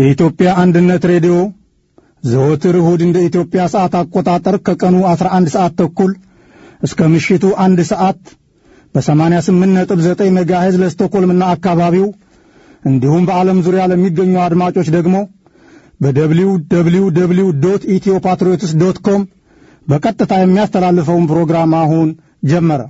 የኢትዮጵያ አንድነት ሬዲዮ ዘወትር እሁድ እንደ ኢትዮጵያ ሰዓት አቆጣጠር ከቀኑ 11 ሰዓት ተኩል እስከ ምሽቱ አንድ ሰዓት በ88.9 ሜጋሄዝ ለስቶኮልምና አካባቢው እንዲሁም በዓለም ዙሪያ ለሚገኙ አድማጮች ደግሞ በደብሊው ደብሊው ደብሊው ዶት ኢትዮ ፓትሪዮትስ ዶት ኮም በቀጥታ የሚያስተላልፈውን ፕሮግራም አሁን ጀመረ።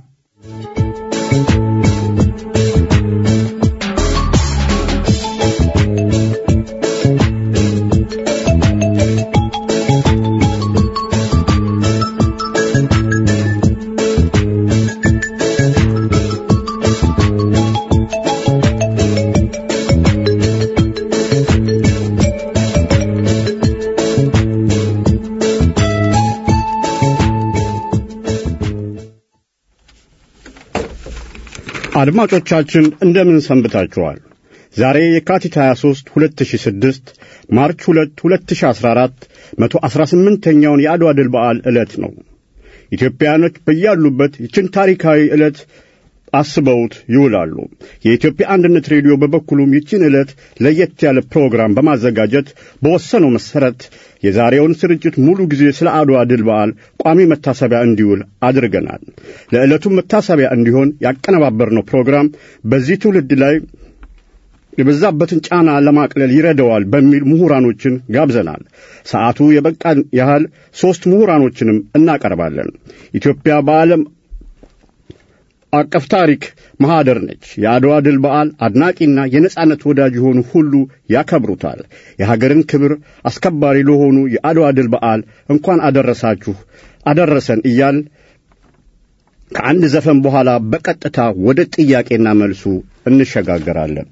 አድማጮቻችን እንደምን ሰንብታችኋል? ዛሬ የካቲት 23 2006 ማርች 2 2014 118ኛውን የአድዋ ድል በዓል ዕለት ነው። ኢትዮጵያኖች በያሉበት ይችን ታሪካዊ ዕለት አስበውት ይውላሉ። የኢትዮጵያ አንድነት ሬዲዮ በበኩሉም ይችን ዕለት ለየት ያለ ፕሮግራም በማዘጋጀት በወሰነው መሠረት የዛሬውን ስርጭት ሙሉ ጊዜ ስለ አድዋ ድል በዓል ቋሚ መታሰቢያ እንዲውል አድርገናል። ለዕለቱም መታሰቢያ እንዲሆን ያቀነባበርነው ፕሮግራም በዚህ ትውልድ ላይ የበዛበትን ጫና ለማቅለል ይረዳዋል በሚል ምሁራኖችን ጋብዘናል። ሰዓቱ የበቃን ያህል ሦስት ምሁራኖችንም እናቀርባለን። ኢትዮጵያ በዓለም አቀፍ ታሪክ ማኅደር ነች። የአድዋ ድል በዓል አድናቂና የነጻነት ወዳጅ የሆኑ ሁሉ ያከብሩታል። የሀገርን ክብር አስከባሪ ለሆኑ የአድዋ ድል በዓል እንኳን አደረሳችሁ አደረሰን እያል ከአንድ ዘፈን በኋላ በቀጥታ ወደ ጥያቄና መልሱ እንሸጋገራለን።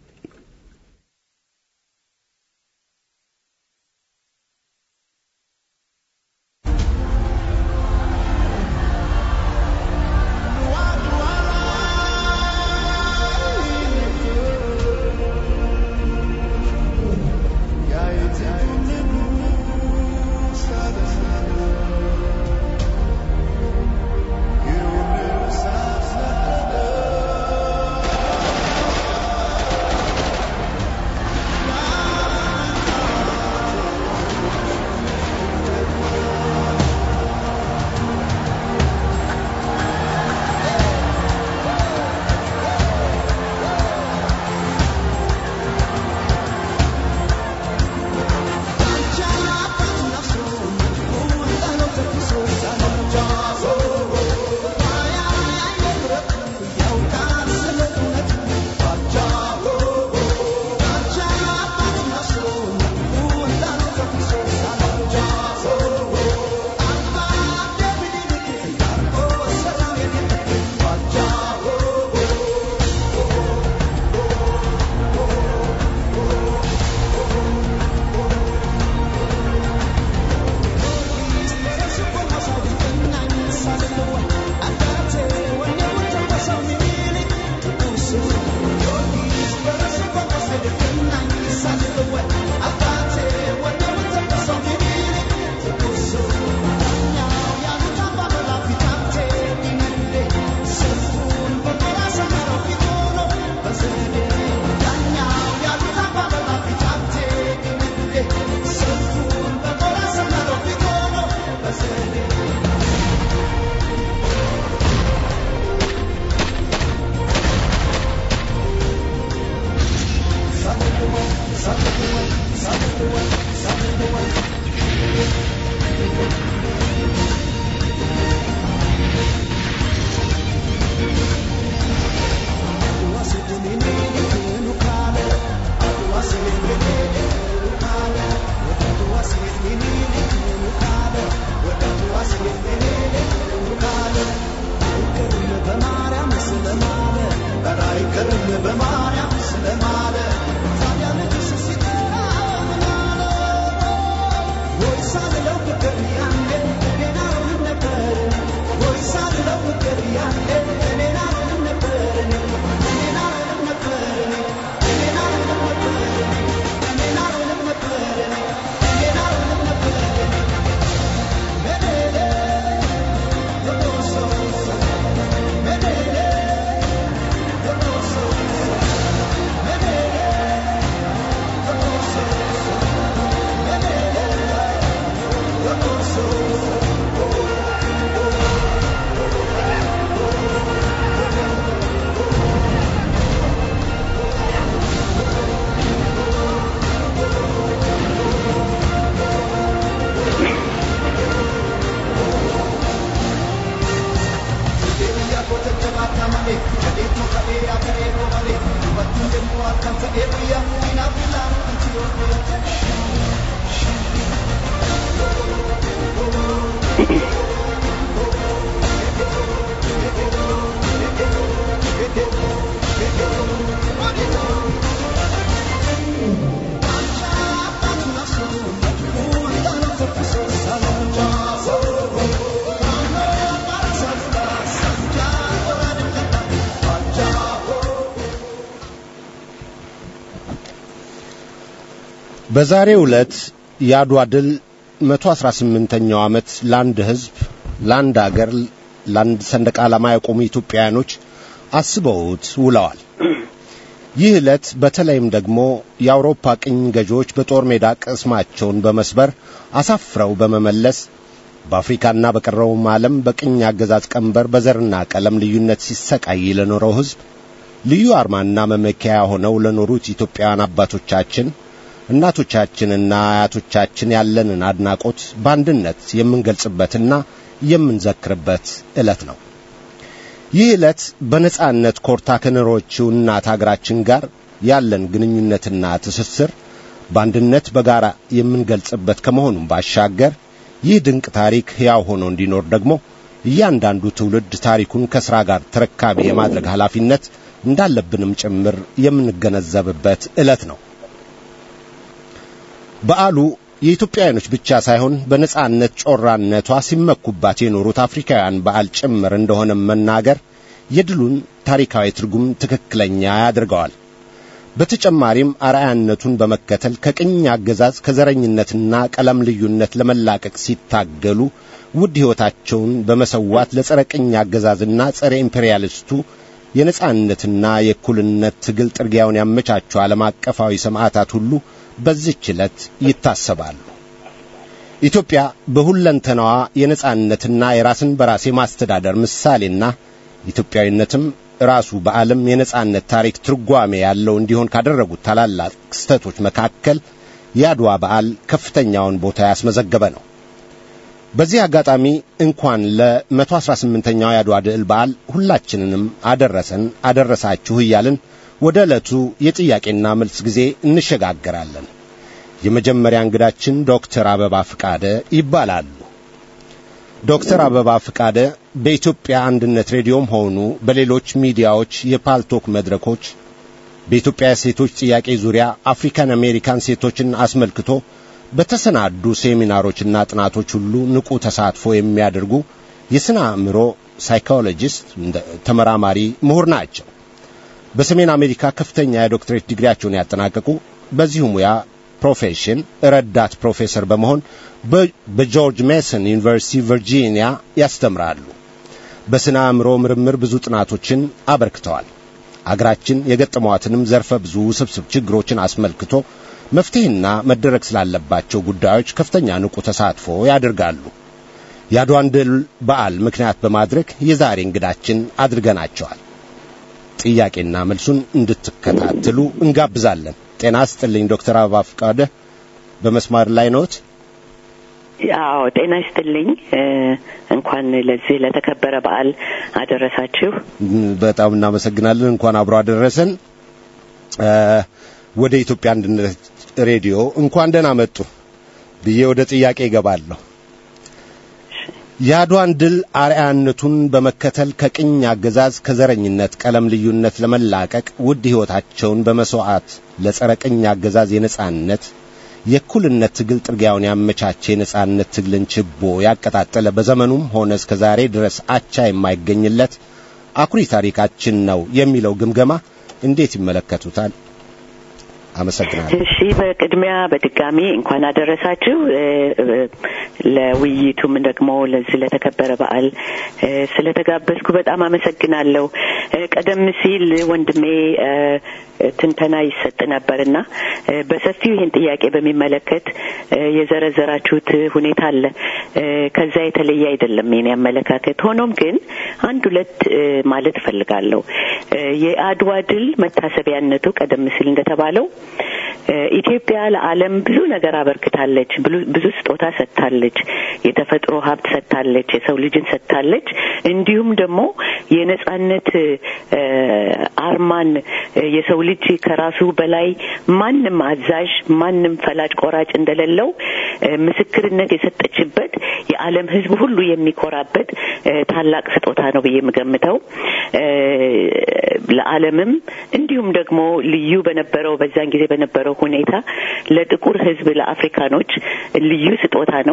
በማርያም ስለማለ ታዲያ ልጅ ሲጠራ ምን አለ በዛሬው ዕለት የአድዋ ድል 118ኛው ዓመት ለአንድ ሕዝብ፣ ለአንድ አገር፣ ለአንድ ሰንደቅ ዓላማ የቆሙ ኢትዮጵያውያኖች አስበውት ውለዋል። ይህ ዕለት በተለይም ደግሞ የአውሮፓ ቅኝ ገዢዎች በጦር ሜዳ ቅስማቸውን በመስበር አሳፍረው በመመለስ በአፍሪካና በቀረውም ዓለም በቅኝ አገዛዝ ቀንበር በዘርና ቀለም ልዩነት ሲሰቃይ ለኖረው ሕዝብ ልዩ አርማና መመኪያ ሆነው ለኖሩት ኢትዮጵያውያን አባቶቻችን እናቶቻችንና አያቶቻችን ያለንን አድናቆት በአንድነት የምንገልጽበትና የምንዘክርበት ዕለት ነው። ይህ ዕለት በነጻነት ኮርታ ከኖረችው እናት አገራችን ጋር ያለን ግንኙነትና ትስስር በአንድነት በጋራ የምንገልጽበት ከመሆኑም ባሻገር ይህ ድንቅ ታሪክ ሕያው ሆኖ እንዲኖር ደግሞ እያንዳንዱ ትውልድ ታሪኩን ከሥራ ጋር ተረካቢ የማድረግ ኃላፊነት እንዳለብንም ጭምር የምንገነዘብበት ዕለት ነው። በዓሉ የኢትዮጵያውያኖች ብቻ ሳይሆን በነጻነት ጮራነቷ ሲመኩባት የኖሩት አፍሪካውያን በዓል ጭምር እንደሆነ መናገር የድሉን ታሪካዊ ትርጉም ትክክለኛ ያደርገዋል። በተጨማሪም አርአያነቱን በመከተል ከቅኝ አገዛዝ ከዘረኝነትና ቀለም ልዩነት ለመላቀቅ ሲታገሉ ውድ ሕይወታቸውን በመሰዋት ለጸረ ቅኝ አገዛዝና ጸረ ኢምፔሪያሊስቱ የነጻነትና የእኩልነት ትግል ጥርጊያውን ያመቻቹ ዓለም አቀፋዊ ሰማዕታት ሁሉ በዚህች ዕለት ይታሰባሉ። ኢትዮጵያ በሁለንተናዋ የነጻነትና የራስን በራስ የማስተዳደር ምሳሌና ኢትዮጵያዊነትም ራሱ በዓለም የነጻነት ታሪክ ትርጓሜ ያለው እንዲሆን ካደረጉት ታላላቅ ክስተቶች መካከል የአድዋ በዓል ከፍተኛውን ቦታ ያስመዘገበ ነው። በዚህ አጋጣሚ እንኳን ለመቶ አስራ ስምንተኛው የአድዋ ድል በዓል ሁላችንንም አደረሰን አደረሳችሁ እያልን ወደ ዕለቱ የጥያቄና መልስ ጊዜ እንሸጋገራለን። የመጀመሪያ እንግዳችን ዶክተር አበባ ፍቃደ ይባላሉ። ዶክተር አበባ ፍቃደ በኢትዮጵያ አንድነት ሬዲዮም ሆኑ በሌሎች ሚዲያዎች የፓልቶክ መድረኮች በኢትዮጵያ ሴቶች ጥያቄ ዙሪያ አፍሪካን አሜሪካን ሴቶችን አስመልክቶ በተሰናዱ ሴሚናሮችና ጥናቶች ሁሉ ንቁ ተሳትፎ የሚያደርጉ የሥነ አእምሮ ሳይኮሎጂስት ተመራማሪ ምሁር ናቸው። በሰሜን አሜሪካ ከፍተኛ የዶክትሬት ዲግሪያቸውን ያጠናቀቁ በዚሁ ሙያ ፕሮፌሽን ረዳት ፕሮፌሰር በመሆን በጆርጅ ሜሰን ዩኒቨርሲቲ ቨርጂኒያ ያስተምራሉ። በሥነ አእምሮ ምርምር ብዙ ጥናቶችን አበርክተዋል። አገራችን የገጠሟትንም ዘርፈ ብዙ ውስብስብ ችግሮችን አስመልክቶ መፍትሄና መደረግ ስላለባቸው ጉዳዮች ከፍተኛ ንቁ ተሳትፎ ያደርጋሉ። የአድዋን ድል በዓል ምክንያት በማድረግ የዛሬ እንግዳችን አድርገናቸዋል። ጥያቄና መልሱን እንድትከታተሉ እንጋብዛለን። ጤና ስጥልኝ ዶክተር አበባ ፍቃደ በመስማር ላይ ነዎት? አዎ ጤና ይስጥልኝ። እንኳን ለዚህ ለተከበረ በዓል አደረሳችሁ። በጣም እናመሰግናለን። እንኳን አብሮ አደረሰን። ወደ ኢትዮጵያ አንድነት ሬዲዮ እንኳን ደህና መጡ ብዬ ወደ ጥያቄ ይገባለሁ። የአድዋን ድል አርአያነቱን በመከተል ከቅኝ አገዛዝ ከዘረኝነት ቀለም ልዩነት ለመላቀቅ ውድ ሕይወታቸውን በመሥዋዕት ለጸረ ቅኝ አገዛዝ የነጻነት የእኩልነት ትግል ጥርጊያውን ያመቻቸ የነጻነት ትግልን ችቦ ያቀጣጠለ በዘመኑም ሆነ እስከ ዛሬ ድረስ አቻ የማይገኝለት አኩሪ ታሪካችን ነው የሚለው ግምገማ እንዴት ይመለከቱታል? አመሰግናለሁ። እሺ፣ በቅድሚያ በድጋሚ እንኳን አደረሳችሁ። ለውይይቱም ደግሞ ለዚህ ለተከበረ በዓል ስለተጋበዝኩ በጣም አመሰግናለሁ። ቀደም ሲል ወንድሜ ትንተና ይሰጥ ነበርና በሰፊው ይህን ጥያቄ በሚመለከት የዘረዘራችሁት ሁኔታ አለ። ከዛ የተለየ አይደለም የኔ አመለካከት። ሆኖም ግን አንድ ሁለት ማለት እፈልጋለሁ። የአድዋ ድል መታሰቢያነቱ ቀደም ሲል እንደተባለው ኢትዮጵያ ለዓለም ብዙ ነገር አበርክታለች። ብዙ ስጦታ ሰጥታለች። የተፈጥሮ ሀብት ሰጥታለች። የሰው ልጅን ሰጥታለች። እንዲሁም ደግሞ የነጻነት አርማን የሰው ልጅ ከራሱ በላይ ማንም አዛዥ፣ ማንም ፈላጭ ቆራጭ እንደሌለው ምስክርነት የሰጠችበት የዓለም ሕዝብ ሁሉ የሚኮራበት ታላቅ ስጦታ ነው ብዬ የምገምተው ለዓለምም እንዲሁም ደግሞ ልዩ በነበረው በዛን ጊዜ በነበረው ሁኔታ ለጥቁር ሕዝብ ለአፍሪካኖች ልዩ ስጦታ ነው።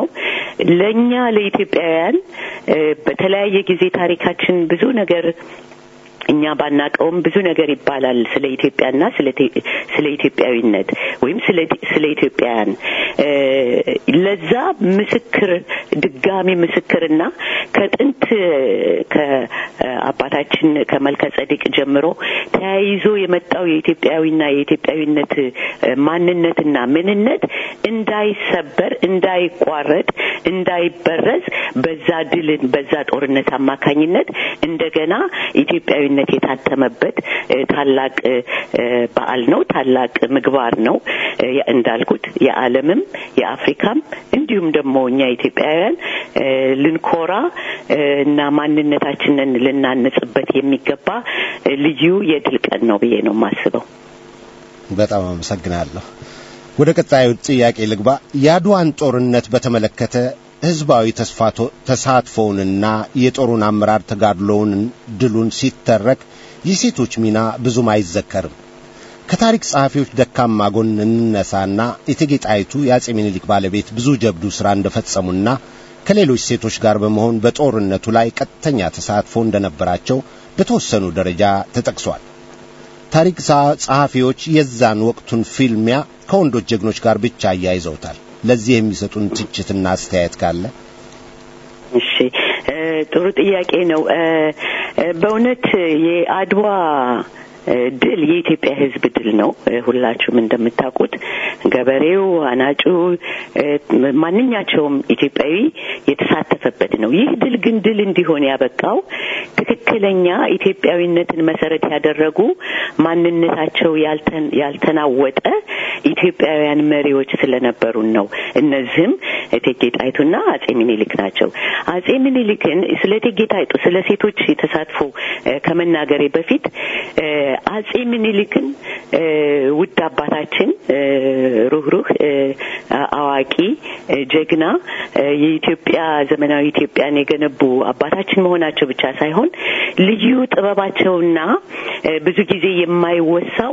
ለእኛ ለኢትዮጵያውያን በተለያየ ጊዜ ታሪካችን ብዙ ነገር እኛ ባናቀውም ብዙ ነገር ይባላል ስለ ኢትዮጵያና ስለ ኢትዮጵያዊነት ወይም ስለ ኢትዮጵያውያን ለዛ ምስክር ድጋሚ ምስክርና ከጥንት ከአባታችን ከመልከ ጸዲቅ ጀምሮ ተያይዞ የመጣው የኢትዮጵያዊና የኢትዮጵያዊነት ማንነትና ምንነት እንዳይሰበር፣ እንዳይቋረጥ፣ እንዳይበረዝ በዛ ድልን በዛ ጦርነት አማካኝነት እንደገና ኢትዮጵያዊነት የታተመበት ታላቅ በዓል ነው። ታላቅ ምግባር ነው። እንዳልኩት የዓለምም የአፍሪካም እንዲሁም ደግሞ እኛ ኢትዮጵያውያን ልንኮራ እና ማንነታችንን ልናንጽበት የሚገባ ልዩ የድል ቀን ነው ብዬ ነው የማስበው። በጣም አመሰግናለሁ። ወደ ቀጣዩ ጥያቄ ልግባ። የአድዋን ጦርነት በተመለከተ ህዝባዊ ተሳትፎውንና የጦሩን አመራር ተጋድሎውን ድሉን ሲተረክ የሴቶች ሚና ብዙም አይዘከርም። ከታሪክ ጸሐፊዎች ደካማ ጎን እንነሳና እቴጌ ጣይቱ የአጼ ምኒልክ ባለቤት ብዙ ጀብዱ ሥራ እንደፈጸሙና ከሌሎች ሴቶች ጋር በመሆን በጦርነቱ ላይ ቀጥተኛ ተሳትፎ እንደነበራቸው በተወሰኑ ደረጃ ተጠቅሷል። ታሪክ ጸሐፊዎች የዛን ወቅቱን ፊልሚያ ከወንዶች ጀግኖች ጋር ብቻ አያይዘውታል። ለዚህ የሚሰጡን ትችትና አስተያየት ካለ? እሺ፣ ጥሩ ጥያቄ ነው። በእውነት የአድዋ ድል የኢትዮጵያ ሕዝብ ድል ነው። ሁላችሁም እንደምታውቁት ገበሬው፣ አናጩ፣ ማንኛቸውም ኢትዮጵያዊ የተሳተፈበት ነው። ይህ ድል ግን ድል እንዲሆን ያበቃው ትክክለኛ ኢትዮጵያዊነትን መሰረት ያደረጉ ማንነታቸው ያልተናወጠ ኢትዮጵያውያን መሪዎች ስለነበሩን ነው። እነዚህም እቴጌ ጣይቱና አጼ ሚኒሊክ ናቸው። አጼ ሚኒሊክን ስለ እቴጌ ጣይቱ ስለ ሴቶች ተሳትፎ ከመናገሬ በፊት አጼ ምኒልክን ውድ አባታችን ሩህሩህ፣ አዋቂ፣ ጀግና የኢትዮጵያ ዘመናዊ ኢትዮጵያን የገነቡ አባታችን መሆናቸው ብቻ ሳይሆን ልዩ ጥበባቸውና ብዙ ጊዜ የማይወሳው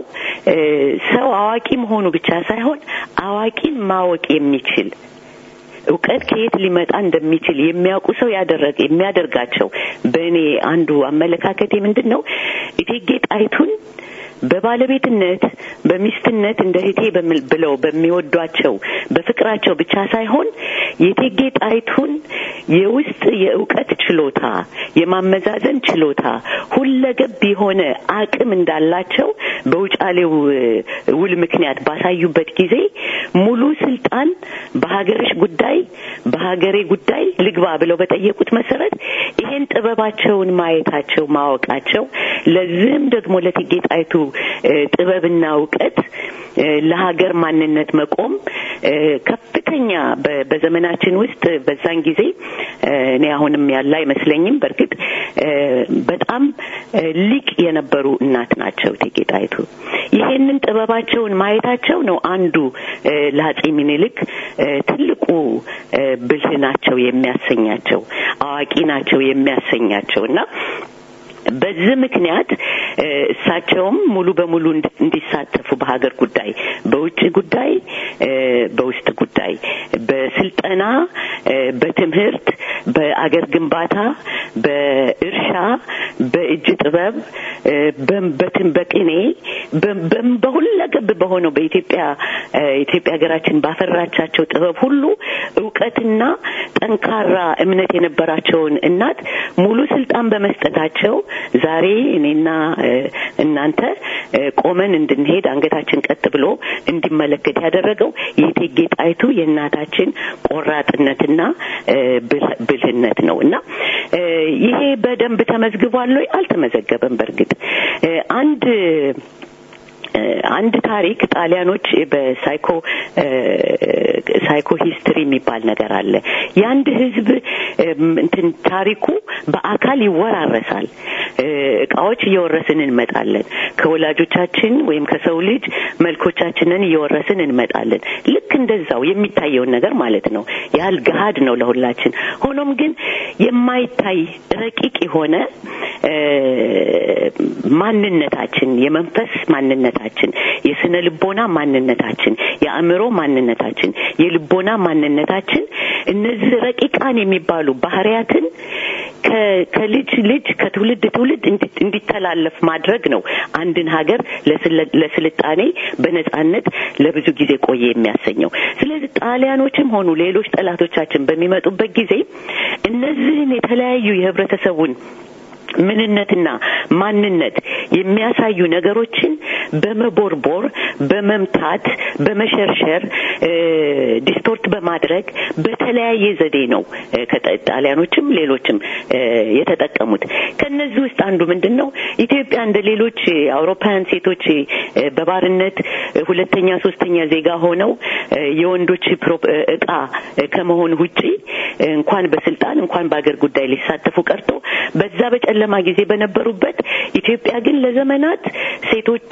ሰው አዋቂ መሆኑ ብቻ ሳይሆን አዋቂን ማወቅ የሚችል እውቀት ከየት ሊመጣ እንደሚችል የሚያውቁ ሰው ያደረገ የሚያደርጋቸው በእኔ አንዱ አመለካከቴ ምንድን ነው እቴጌ ጣይቱን በባለቤትነት በሚስትነት እንደ እህቴ ብለው በሚወዷቸው በፍቅራቸው ብቻ ሳይሆን የእቴጌ ጣይቱን የውስጥ የእውቀት ችሎታ፣ የማመዛዘን ችሎታ፣ ሁለገብ የሆነ አቅም እንዳላቸው በውጫሌው ውል ምክንያት ባሳዩበት ጊዜ ሙሉ ስልጣን በሀገርሽ ጉዳይ በሀገሬ ጉዳይ ልግባ ብለው በጠየቁት መሰረት ይሄን ጥበባቸውን ማየታቸው ማወቃቸው ለዚህም ደግሞ ለእቴጌ ጣይቱ ጥበብና እውቀት ለሀገር ማንነት መቆም ከፍተኛ በዘመናችን ውስጥ በዛን ጊዜ እኔ አሁንም ያለ አይመስለኝም። በእርግጥ በጣም ሊቅ የነበሩ እናት ናቸው እቴጌ ጣይቱ። ይሄንን ጥበባቸውን ማየታቸው ነው አንዱ ለአጼ ሚኒልክ ትልቁ ብልህ ናቸው የሚያሰኛቸው፣ አዋቂ ናቸው የሚያሰኛቸው እና በዚህ ምክንያት እሳቸውም ሙሉ በሙሉ እንዲሳተፉ በሀገር ጉዳይ፣ በውጭ ጉዳይ፣ በውስጥ ጉዳይ፣ በስልጠና፣ በትምህርት፣ በአገር ግንባታ፣ በእርሻ፣ በእጅ ጥበብ፣ በትን በቅኔ በሁለገብ በሆነው በኢትዮጵያ ኢትዮጵያ ሀገራችን ባፈራቻቸው ጥበብ ሁሉ እውቀትና ጠንካራ እምነት የነበራቸውን እናት ሙሉ ስልጣን በመስጠታቸው ዛሬ እኔና እናንተ ቆመን እንድንሄድ አንገታችን ቀጥ ብሎ እንዲመለከት ያደረገው የእቴጌ ጣይቱ የእናታችን ቆራጥነትና ብልህነት ነው እና ይሄ በደንብ ተመዝግቧል ወይ? አልተመዘገበም። በእርግጥ አንድ አንድ ታሪክ ጣሊያኖች በሳይኮ ሳይኮ ሂስትሪ የሚባል ነገር አለ። የአንድ ህዝብ እንትን ታሪኩ በአካል ይወራረሳል። እቃዎች እየወረስን እንመጣለን። ከወላጆቻችን ወይም ከሰው ልጅ መልኮቻችንን እየወረስን እንመጣለን። ልክ እንደዛው የሚታየውን ነገር ማለት ነው። ያህል ገሀድ ነው ለሁላችን። ሆኖም ግን የማይታይ ረቂቅ የሆነ ማንነታችን የመንፈስ ማንነታችን፣ የስነ ልቦና ማንነታችን፣ የአእምሮ ማንነታችን፣ የልቦና ማንነታችን እነዚህ ረቂቃን የሚባሉ ባህሪያትን ከልጅ ልጅ ከትውልድ ትውልድ እንዲተላለፍ ማድረግ ነው አንድን ሀገር ለስልጣኔ በነጻነት ለብዙ ጊዜ ቆየ የሚያሰኘው። ስለዚህ ጣሊያኖችም ሆኑ ሌሎች ጠላቶቻችን በሚመጡበት ጊዜ እነዚህን የተለያዩ የህብረተሰቡን ምንነትና ማንነት የሚያሳዩ ነገሮችን በመቦርቦር፣ በመምታት፣ በመሸርሸር ዲስቶርት በማድረግ በተለያየ ዘዴ ነው ጣሊያኖችም ሌሎችም የተጠቀሙት። ከነዚህ ውስጥ አንዱ ምንድን ነው? ኢትዮጵያ እንደ ሌሎች አውሮፓውያን ሴቶች በባርነት ሁለተኛ ሶስተኛ ዜጋ ሆነው የወንዶች እቃ ከመሆን ውጪ እንኳን በስልጣን እንኳን በአገር ጉዳይ ሊሳተፉ ቀርቶ በዛ በጨለማ ጊዜ በነበሩበት ኢትዮጵያ ግን ለዘመናት ሴቶች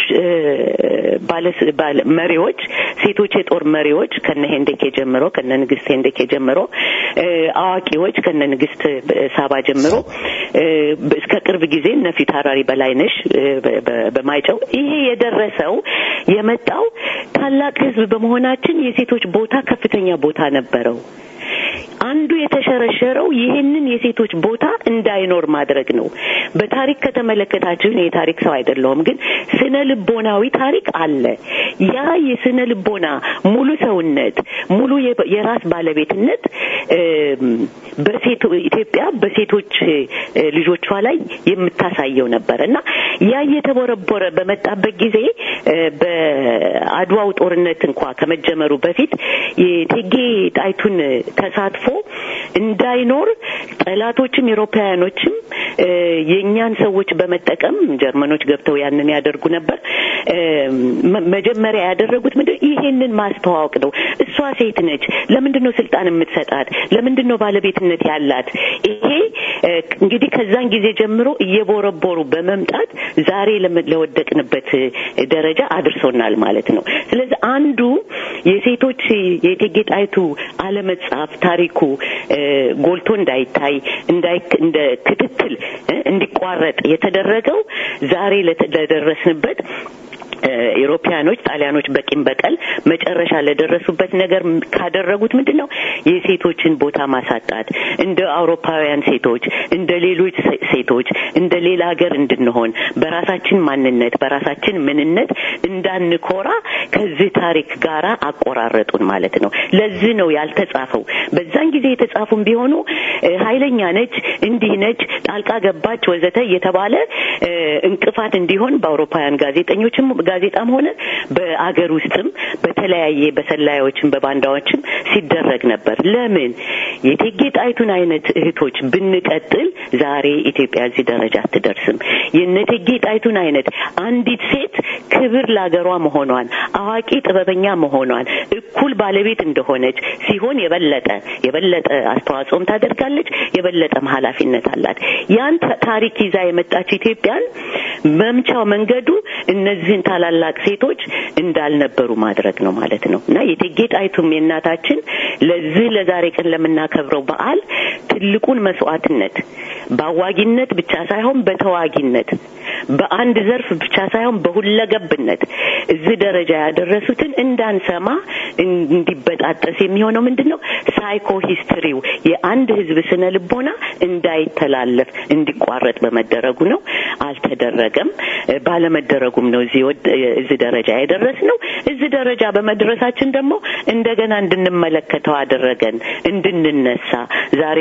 ባለ መሪዎች ሴቶች የጦር መሪዎች ከነ ሄንዴኬ ጀምሮ ከነ ንግስት ሄንዴኬ ጀምሮ አዋቂዎች ከነ ንግስት ሳባ ጀምሮ እስከ ቅርብ ጊዜ እነ ፊታውራሪ በላይነሽ በማይጨው ይሄ የደረሰው የመጣው ታላቅ ሕዝብ በመሆናችን የሴቶች ቦታ ከፍተኛ ቦታ ነበረው። አንዱ የተሸረሸረው ይህንን የሴቶች ቦታ እንዳይኖር ማድረግ ነው። በታሪክ ከተመለከታችሁ የታሪክ ሰው አይደለሁም፣ ግን ስነ ልቦናዊ ታሪክ አለ። ያ የስነ ልቦና ሙሉ ሰውነት፣ ሙሉ የራስ ባለቤትነት በሴቶ ኢትዮጵያ በሴቶች ልጆቿ ላይ የምታሳየው ነበር እና ያ እየተቦረቦረ በመጣበት ጊዜ በአድዋው ጦርነት እንኳ ከመጀመሩ በፊት የእቴጌ ጣይቱን ተሳትፎ እንዳይኖር ጠላቶችም ኤሮፓውያኖችም የእኛን ሰዎች በመጠቀም ጀርመኖች ገብተው ያንን ያደርጉ ነበር። መጀመሪያ ያደረጉት ምንድን ይሄንን ማስተዋወቅ ነው። እሷ ሴት ነች። ለምንድን ነው ስልጣን የምትሰጣት? ለምንድን ነው ባለቤትነት ያላት? ይሄ እንግዲህ ከዛን ጊዜ ጀምሮ እየቦረቦሩ በመምጣት ዛሬ ለወደቅንበት ደረጃ አድርሶናል ማለት ነው። ስለዚህ አንዱ የሴቶች የእቴጌ ጣይቱ አለመጻፍ ታሪኩ ጎልቶ እንዳይታይ እንደ ክትትል እንዲቋረጥ የተደረገው ዛሬ ለደረስንበት ኢሮፓያኖች ጣሊያኖች በቂም በቀል መጨረሻ ለደረሱበት ነገር ካደረጉት ምንድን ነው የሴቶችን ቦታ ማሳጣት እንደ አውሮፓውያን ሴቶች እንደ ሌሎች ሴቶች እንደ ሌላ ሀገር እንድንሆን በራሳችን ማንነት በራሳችን ምንነት እንዳንኮራ ከዚህ ታሪክ ጋር አቆራረጡን ማለት ነው ለዚህ ነው ያልተጻፈው በዛን ጊዜ የተጻፉም ቢሆኑ ኃይለኛ ነች እንዲህ ነች ጣልቃ ገባች ወዘተ እየተባለ እንቅፋት እንዲሆን በአውሮፓውያን ጋዜጠኞችም ጋዜጣም ሆነ በአገር ውስጥም በተለያየ በሰላዮችም በባንዳዎችም ሲደረግ ነበር። ለምን የእቴጌ ጣይቱን አይነት እህቶች ብንቀጥል ዛሬ ኢትዮጵያ እዚህ ደረጃ አትደርስም። የእነ እቴጌ ጣይቱን አይነት አንዲት ሴት ክብር ለአገሯ መሆኗን አዋቂ ጥበበኛ መሆኗን እኩል ባለቤት እንደሆነች ሲሆን የበለጠ የበለጠ አስተዋጽኦም ታደርጋለች፣ የበለጠም ኃላፊነት አላት። ያን ታሪክ ይዛ የመጣች ኢትዮጵያን መምቻው መንገዱ እነዚህን ታላላቅ ሴቶች እንዳልነበሩ ማድረግ ነው ማለት ነው እና የእቴጌ ጣይቱም የእናታችን ለዚህ ለዛሬ ቀን ለምናከብረው በዓል ትልቁን መስዋዕትነት በአዋጊነት ብቻ ሳይሆን በተዋጊነት በአንድ ዘርፍ ብቻ ሳይሆን በሁለገብነት እዚህ ደረጃ ያደረሱትን እንዳንሰማ እንዲበጣጠስ የሚሆነው ምንድን ነው? ሳይኮ ሂስትሪው የአንድ ህዝብ ስነ ልቦና እንዳይተላለፍ እንዲቋረጥ በመደረጉ ነው። አልተደረገም። ባለመደረጉም ነው እዚህ እዚህ ደረጃ የደረስ ነው። እዚህ ደረጃ በመድረሳችን ደግሞ እንደገና እንድንመለከተው አደረገን፣ እንድንነሳ ዛሬ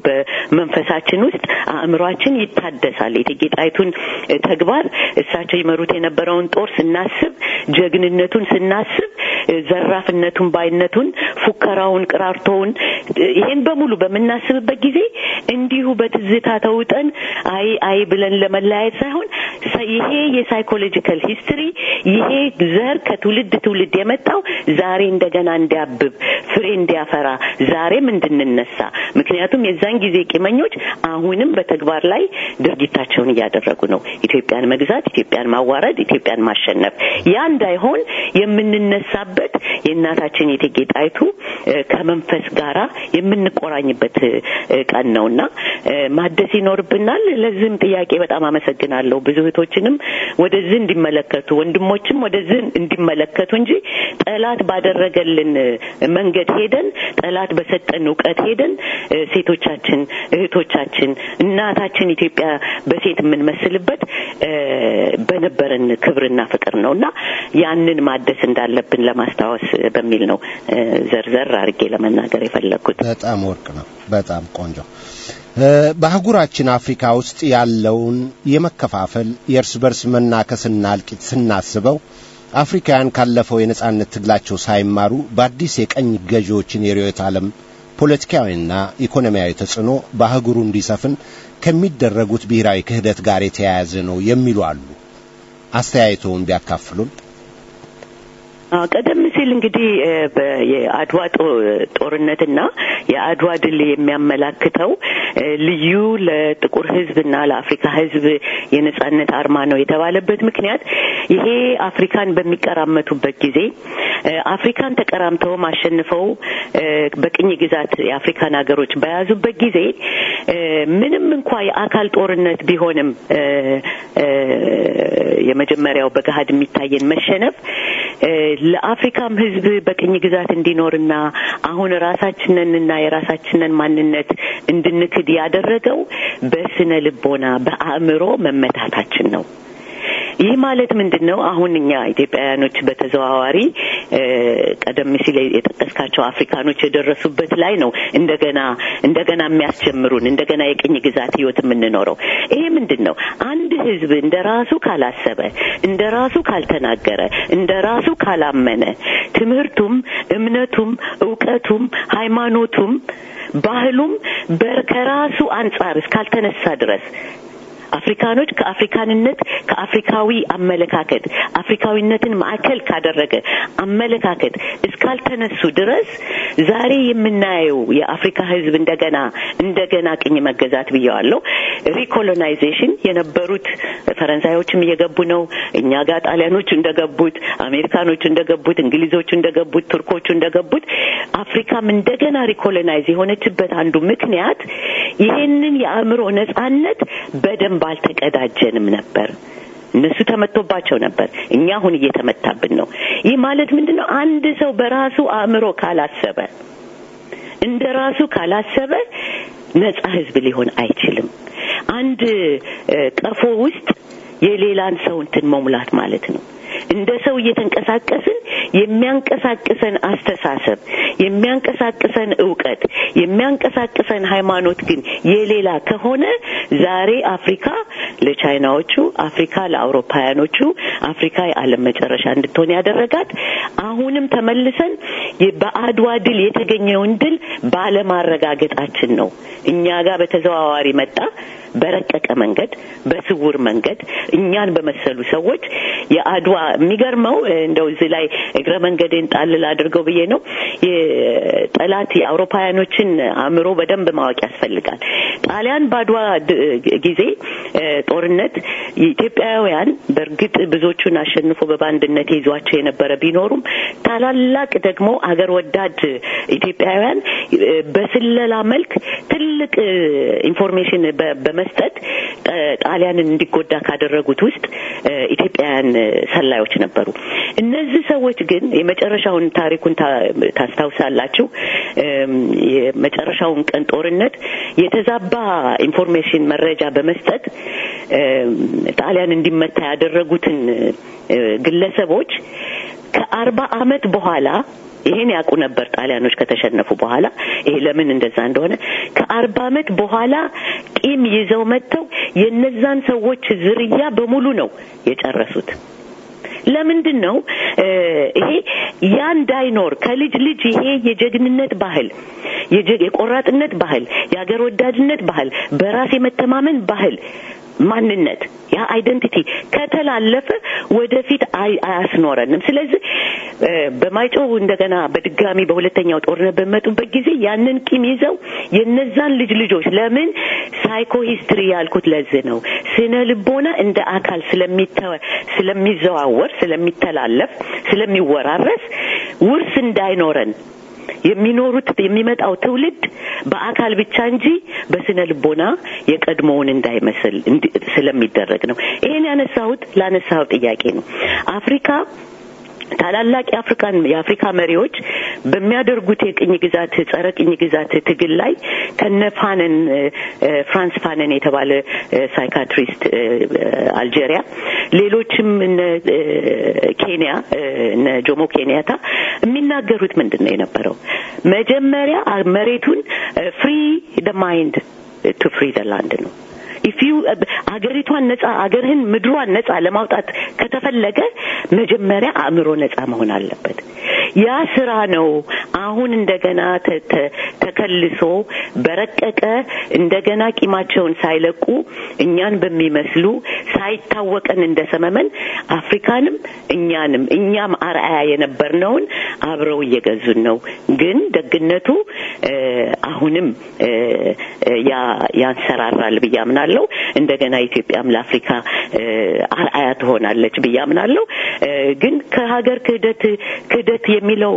በመንፈሳችን ውስጥ አእምሯችን ይታደሳል። የእቴጌ ጣይቱን ተግባር እሳቸው ይመሩት የነበረውን ጦር ስናስብ፣ ጀግንነቱን ስናስብ፣ ዘራፍነቱን፣ ባይነቱን፣ ፉከራውን፣ ቅራርቶውን ይሄን በሙሉ በምናስብበት ጊዜ እንዲሁ በትዝታ ተውጠን አይ አይ ብለን ለመለያየት ሳይሆን ይሄ የሳይኮሎጂካል ሂስትሪ ይሄ ዘር ከትውልድ ትውልድ የመጣው ዛሬ እንደገና እንዲያብብ ፍሬ እንዲያፈራ ዛሬም እንድንነሳ ምክንያቱም የዛን ጊዜ ቂመኞች አሁንም በተግባር ላይ ድርጊታቸውን እያደረጉ ነው። ኢትዮጵያን መግዛት፣ ኢትዮጵያን ማዋረድ፣ ኢትዮጵያን ማሸነፍ ያ እንዳይሆን የምንነሳበት የእናታችን የእቴጌ ጣይቱ ከመንፈስ ጋራ የምንቆራኝበት ቀን ነውና ማደስ ይኖርብናል። ለዚህም ጥያቄ በጣም አመሰግናለሁ። ብዙ እህቶችንም ወደዚህ እንዲመለከቱ ወንድሞችም ወደዚህ እንዲመለከቱ እንጂ ጠላት ባደረገልን መንገድ ሄደን ጠላት በሰጠን እውቀት ሄደን ሴቶቻችን፣ እህቶቻችን፣ እናታችን ኢትዮጵያ በሴት የምንመስልበት በነበረን ክብርና ፍቅር ነው እና ያንን ማደስ እንዳለብን ለማስታወስ በሚል ነው ዘርዘር አድርጌ ለመናገር የፈለግኩት። በጣም ወርቅ ነው። በጣም ቆንጆ። በአህጉራችን አፍሪካ ውስጥ ያለውን የመከፋፈል የእርስ በርስ መናከስና እልቂት ስናስበው አፍሪካውያን ካለፈው የነጻነት ትግላቸው ሳይማሩ በአዲስ የቀኝ ገዢዎችን የርዕዮተ ዓለም ፖለቲካዊና ኢኮኖሚያዊ ተጽዕኖ በአህጉሩ እንዲሰፍን ከሚደረጉት ብሔራዊ ክህደት ጋር የተያያዘ ነው የሚሉ አሉ። አስተያየቶውን ቢያካፍሉን። ቀደም ሲል እንግዲህ የአድዋ ጦርነትና የአድዋ ድል የሚያመላክተው ልዩ ለጥቁር ሕዝብና ለአፍሪካ ሕዝብ የነጻነት አርማ ነው የተባለበት ምክንያት ይሄ አፍሪካን በሚቀራመቱበት ጊዜ አፍሪካን ተቀራምተውም አሸንፈው በቅኝ ግዛት የአፍሪካን ሀገሮች በያዙበት ጊዜ ምንም እንኳ የአካል ጦርነት ቢሆንም የመጀመሪያው በገሀድ የሚታየን መሸነፍ ለአፍሪካም ህዝብ በቅኝ ግዛት እንዲኖርና አሁን ራሳችንንና የራሳችንን ማንነት እንድንክድ ያደረገው በስነ ልቦና በአእምሮ መመታታችን ነው። ይህ ማለት ምንድን ነው? አሁን እኛ ኢትዮጵያውያኖች በተዘዋዋሪ ቀደም ሲል የጠቀስካቸው አፍሪካኖች የደረሱበት ላይ ነው እንደገና እንደገና የሚያስጀምሩን እንደገና የቅኝ ግዛት ህይወት የምንኖረው። ይሄ ምንድን ነው? አንድ ህዝብ እንደ ራሱ ካላሰበ፣ እንደ ራሱ ካልተናገረ፣ እንደ ራሱ ካላመነ፣ ትምህርቱም፣ እምነቱም፣ እውቀቱም፣ ሃይማኖቱም፣ ባህሉም ከራሱ አንጻር እስካልተነሳ ድረስ አፍሪካኖች ከአፍሪካንነት ከአፍሪካዊ አመለካከት አፍሪካዊነትን ማዕከል ካደረገ አመለካከት እስካልተነሱ ድረስ ዛሬ የምናየው የአፍሪካ ህዝብ እንደገና እንደገና ቅኝ መገዛት ብየዋለሁ። ሪኮሎናይዜሽን የነበሩት ፈረንሳዮችም እየገቡ ነው። እኛ ጋር ጣሊያኖቹ እንደገቡት፣ አሜሪካኖቹ እንደገቡት፣ እንግሊዞቹ እንደገቡት፣ ቱርኮቹ እንደገቡት አፍሪካም እንደገና ሪኮሎናይዝ የሆነችበት አንዱ ምክንያት ይሄንን የአእምሮ ነጻነት በደንብ አልተቀዳጀንም ነበር። እነሱ ተመቶባቸው ነበር። እኛ አሁን እየተመታብን ነው። ይህ ማለት ምንድን ነው? አንድ ሰው በራሱ አእምሮ ካላሰበ፣ እንደ ራሱ ካላሰበ ነጻ ህዝብ ሊሆን አይችልም። አንድ ቀፎ ውስጥ የሌላን ሰው እንትን መሙላት ማለት ነው። እንደ ሰው እየተንቀሳቀስን የሚያንቀሳቅሰን አስተሳሰብ፣ የሚያንቀሳቅሰን እውቀት፣ የሚያንቀሳቅሰን ሃይማኖት ግን የሌላ ከሆነ ዛሬ አፍሪካ ለቻይናዎቹ፣ አፍሪካ ለአውሮፓውያኖቹ፣ አፍሪካ የዓለም መጨረሻ እንድትሆን ያደረጋት አሁንም ተመልሰን በአድዋ ድል የተገኘውን ድል ባለማረጋገጣችን ነው። እኛ ጋር በተዘዋዋሪ መጣ በረቀቀ መንገድ በስውር መንገድ እኛን በመሰሉ ሰዎች የአድዋ የሚገርመው እንደው እዚህ ላይ እግረ መንገዴን ጣልል አድርገው ብዬ ነው የጠላት የአውሮፓውያኖችን አእምሮ በደንብ ማወቅ ያስፈልጋል። ጣሊያን በአድዋ ጊዜ ጦርነት የኢትዮጵያውያን በእርግጥ ብዙዎቹን አሸንፎ በባንድነት ይዟቸው የነበረ ቢኖሩም ታላላቅ ደግሞ አገር ወዳድ ኢትዮጵያውያን በስለላ መልክ ትልቅ ኢንፎርሜሽን በመስጠት ጣሊያንን እንዲጎዳ ካደረጉት ውስጥ ኢትዮጵያውያን ሰላዮች ነበሩ። እነዚህ ሰዎች ግን የመጨረሻውን ታሪኩን ታስታውሳላችሁ። የመጨረሻውን ቀን ጦርነት የተዛባ ኢንፎርሜሽን መረጃ በመስጠት ጣሊያን እንዲመታ ያደረጉትን ግለሰቦች ከአርባ አመት በኋላ ይሄን ያውቁ ነበር ጣሊያኖች ከተሸነፉ በኋላ ይሄ ለምን እንደዛ እንደሆነ ከአርባ አመት በኋላ ቂም ይዘው መጥተው የነዛን ሰዎች ዝርያ በሙሉ ነው የጨረሱት። ለምንድን ነው ይሄ ያ እንዳይኖር ከልጅ ልጅ ይሄ የጀግንነት ባህል የቆራጥነት ባህል የሀገር ወዳድነት ባህል በራስ የመተማመን ባህል ማንነት ያ አይደንቲቲ ከተላለፈ ወደፊት አያስኖረንም። ስለዚህ በማይጨው እንደገና በድጋሚ በሁለተኛው ጦርነት በመጡበት ጊዜ ያንን ቂም ይዘው የነዛን ልጅ ልጆች ለምን ሳይኮ ሂስትሪ ያልኩት ለዚህ ነው። ስነ ልቦና እንደ አካል ስለሚዘዋወር፣ ስለሚተላለፍ፣ ስለሚወራረስ ውርስ እንዳይኖረን የሚኖሩት የሚመጣው ትውልድ በአካል ብቻ እንጂ በስነ ልቦና የቀድሞውን እንዳይመስል ስለሚደረግ ነው። ይሄን ያነሳሁት ላነሳው ጥያቄ ነው። አፍሪካ ታላላቅ የአፍሪካን የአፍሪካ መሪዎች በሚያደርጉት የቅኝ ግዛት ጸረ ቅኝ ግዛት ትግል ላይ ከነ ፋነን ፍራንስ ፋነን የተባለ ሳይካትሪስት አልጄሪያ፣ ሌሎችም እነ ኬንያ እነ ጆሞ ኬንያታ የሚናገሩት ምንድን ነው የነበረው? መጀመሪያ መሬቱን ፍሪ ደ ማይንድ ቱ ፍሪ ደ ላንድ ነው። ኢፍ ዩ አገሪቷን ነጻ አገርህን ምድሯን ነጻ ለማውጣት ከተፈለገ መጀመሪያ አእምሮ ነጻ መሆን አለበት። ያ ስራ ነው አሁን እንደገና ተከልሶ በረቀቀ እንደገና ቂማቸውን ሳይለቁ እኛን በሚመስሉ ሳይታወቀን እንደ ሰመመን አፍሪካንም እኛንም እኛም አርአያ የነበርነውን አብረው እየገዙን ነው። ግን ደግነቱ አሁንም ያንሰራራል ብዬ አምናለሁ። እንደገና ኢትዮጵያም ለአፍሪካ አርአያ ትሆናለች ብዬ አምናለሁ። ግን ከሀገር ክህደት ክህደት የሚለው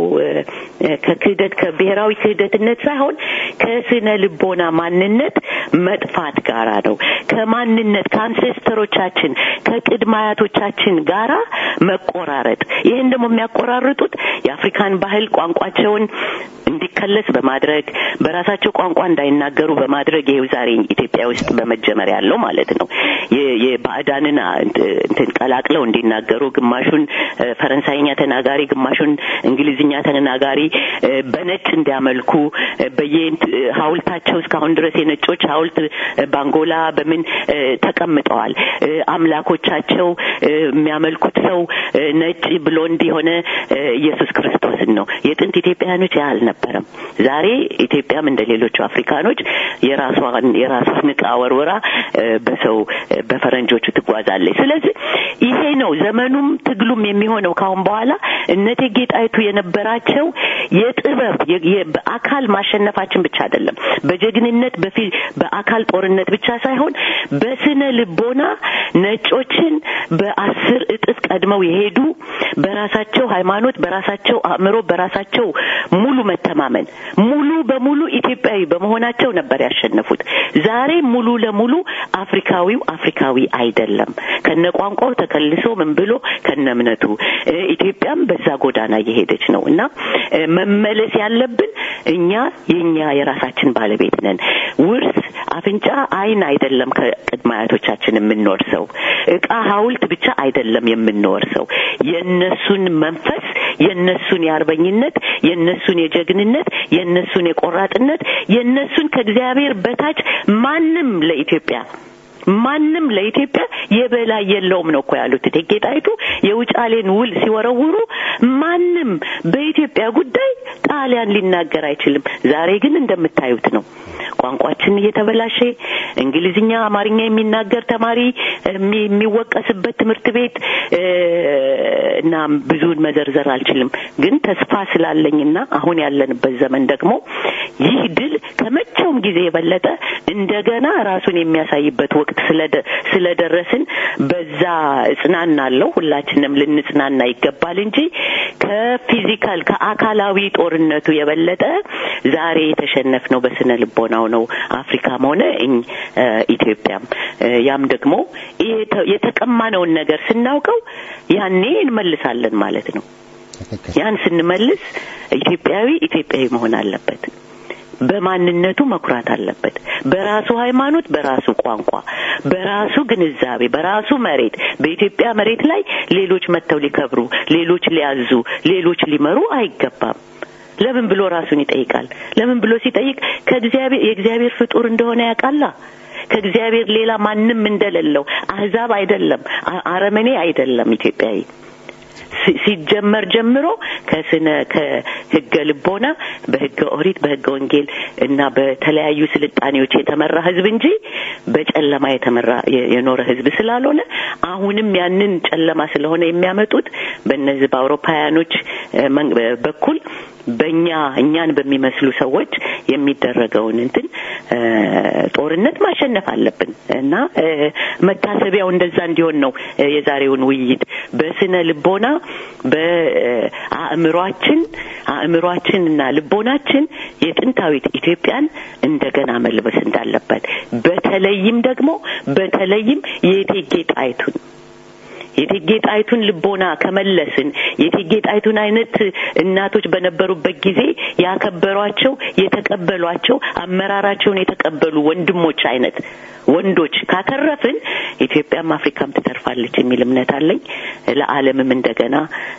ከክህደት ከብሔራዊ ክህደትነት ሳይሆን ከስነ ልቦና ማንነት መጥፋት ጋራ ነው። ከማንነት ከአንሴስተሮቻችን ከቅድመ አያቶቻችን ጋራ መቆራረጥ። ይህን ደግሞ የሚያቆራርጡት የአፍሪካን ባህል ቋንቋቸውን እንዲከለስ በማድረግ በራሳቸው ቋንቋ እንዳይናገሩ በማድረግ ይሄው ዛሬ ኢትዮጵያ ውስጥ በመጀመር ያለው ማለት ነው። የባዕዳንን እንትን ቀላቅለው እንዲናገሩ ግማሹን ፈረንሳይኛ ተናጋሪ ግማሹን እንግሊዝኛ ተናጋሪ በነጭ እንዲያመልኩ በየ ሀውልታቸው እስካሁን ድረስ የነጮች ሀውልት ባንጎላ በምን ተቀምጠዋል። አምላኮቻቸው የሚያመልኩት ሰው ነጭ ብሎንድ የሆነ ኢየሱስ ክርስቶስን ነው። የጥንት ኢትዮጵያውያኖች ያ አልነበረም። ዛሬ ኢትዮጵያም እንደ ሌሎቹ አፍሪካኖች የራሷን የራሷን ዕቃ ወርውራ በሰው በፈረንጆቹ ትጓዛለች። ስለዚህ ይሄ ነው ዘመኑም ትግሉም የሚሆነው ካሁን በኋላ እነ እቴጌ ጣይቱ የነበራቸው የጥበብ በአካል ማሸነፋችን ብቻ አይደለም፣ በጀግንነት በፊ በአካል ጦርነት ብቻ ሳይሆን በስነ ልቦና ነጮችን በአስር እጥፍ ቀድመው የሄዱ በራሳቸው ሃይማኖት፣ በራሳቸው አእምሮ፣ በራሳቸው ሙሉ መተማመን ሙሉ በሙሉ ኢትዮጵያዊ በመሆናቸው ነበር ያሸነፉት። ዛሬ ሙሉ ለሙሉ አፍሪካዊው አፍሪካዊ አይደለም። ከነ ቋንቋው ተከልሶ ምን ብሎ ከነ እምነቱ ኢትዮጵያም በዛ ጎዳና እየሄደች ነው እና መመለስ ያለብን እኛ የኛ የራሳችን ባለቤት ነን። ውርስ አፍንጫ፣ ዓይን አይደለም ከቅድመ አያቶቻችን የምንወርሰው እቃ፣ ሐውልት ብቻ አይደለም የምንወርሰው የነሱን መንፈስ የነሱን የአርበኝነት የነሱን የጀግንነት የነሱን የቆራጥነት የነሱን ከእግዚአብሔር በታች ማንም ለኢትዮጵያ ማንም ለኢትዮጵያ የበላይ የለውም ነው እኮ ያሉት እቴጌ ጣይቱ የውጫሌን ውል ሲወረውሩ ማንም በኢትዮጵያ ጉዳይ ጣሊያን ሊናገር አይችልም። ዛሬ ግን እንደምታዩት ነው። ቋንቋችን እየተበላሸ እንግሊዝኛ፣ አማርኛ የሚናገር ተማሪ የሚወቀስበት ትምህርት ቤት እና ብዙውን መዘርዘር አልችልም። ግን ተስፋ ስላለኝና አሁን ያለንበት ዘመን ደግሞ ይህ ድል ከመቼውም ጊዜ የበለጠ እንደገና ራሱን የሚያሳይበት ወቅት ስለደረስን በዛ እጽናናለሁ። ሁላችንም ልንጽናና ይገባል እንጂ ከፊዚካል ከአካላዊ ጦርነቱ የበለጠ ዛሬ የተሸነፍነው በስነ ልቦናው ነው። አፍሪካም ሆነ ኢትዮጵያም ያም ደግሞ የተቀማነውን ነገር ስናውቀው ያኔ እንመልሳለን ማለት ነው። ያን ስንመልስ ኢትዮጵያዊ ኢትዮጵያዊ መሆን አለበት። በማንነቱ መኩራት አለበት። በራሱ ሃይማኖት፣ በራሱ ቋንቋ፣ በራሱ ግንዛቤ፣ በራሱ መሬት በኢትዮጵያ መሬት ላይ ሌሎች መጥተው ሊከብሩ፣ ሌሎች ሊያዙ፣ ሌሎች ሊመሩ አይገባም። ለምን ብሎ ራሱን ይጠይቃል። ለምን ብሎ ሲጠይቅ ከእግዚአብሔር የእግዚአብሔር ፍጡር እንደሆነ ያውቃላ። ከእግዚአብሔር ሌላ ማንም እንደሌለው አህዛብ አይደለም፣ አረመኔ አይደለም ኢትዮጵያዊ ሲጀመር ጀምሮ ከስነ ከህገ ልቦና በህገ ኦሪት በህገ ወንጌል እና በተለያዩ ስልጣኔዎች የተመራ ህዝብ እንጂ በጨለማ የተመራ የኖረ ህዝብ ስላልሆነ አሁንም ያንን ጨለማ ስለሆነ የሚያመጡት በእነዚህ በአውሮፓውያኖች በኩል በእኛ እኛን በሚመስሉ ሰዎች የሚደረገውን እንትን ጦርነት ማሸነፍ አለብን እና መታሰቢያው እንደዛ እንዲሆን ነው የዛሬውን ውይይት በስነ ልቦና በአእምሯችን አእምሯችንና ልቦናችን የጥንታዊት ኢትዮጵያን እንደገና መልበስ እንዳለበት በተለይም ደግሞ በተለይም የእቴጌ ጣይቱን የእቴጌ ጣይቱን ልቦና ከመለስን የእቴጌ ጣይቱን አይነት እናቶች በነበሩበት ጊዜ ያከበሯቸው የተቀበሏቸው አመራራቸውን የተቀበሉ ወንድሞች አይነት ወንዶች ካተረፍን ኢትዮጵያም አፍሪካም ትተርፋለች የሚል እምነት አለኝ። ለዓለምም እንደገና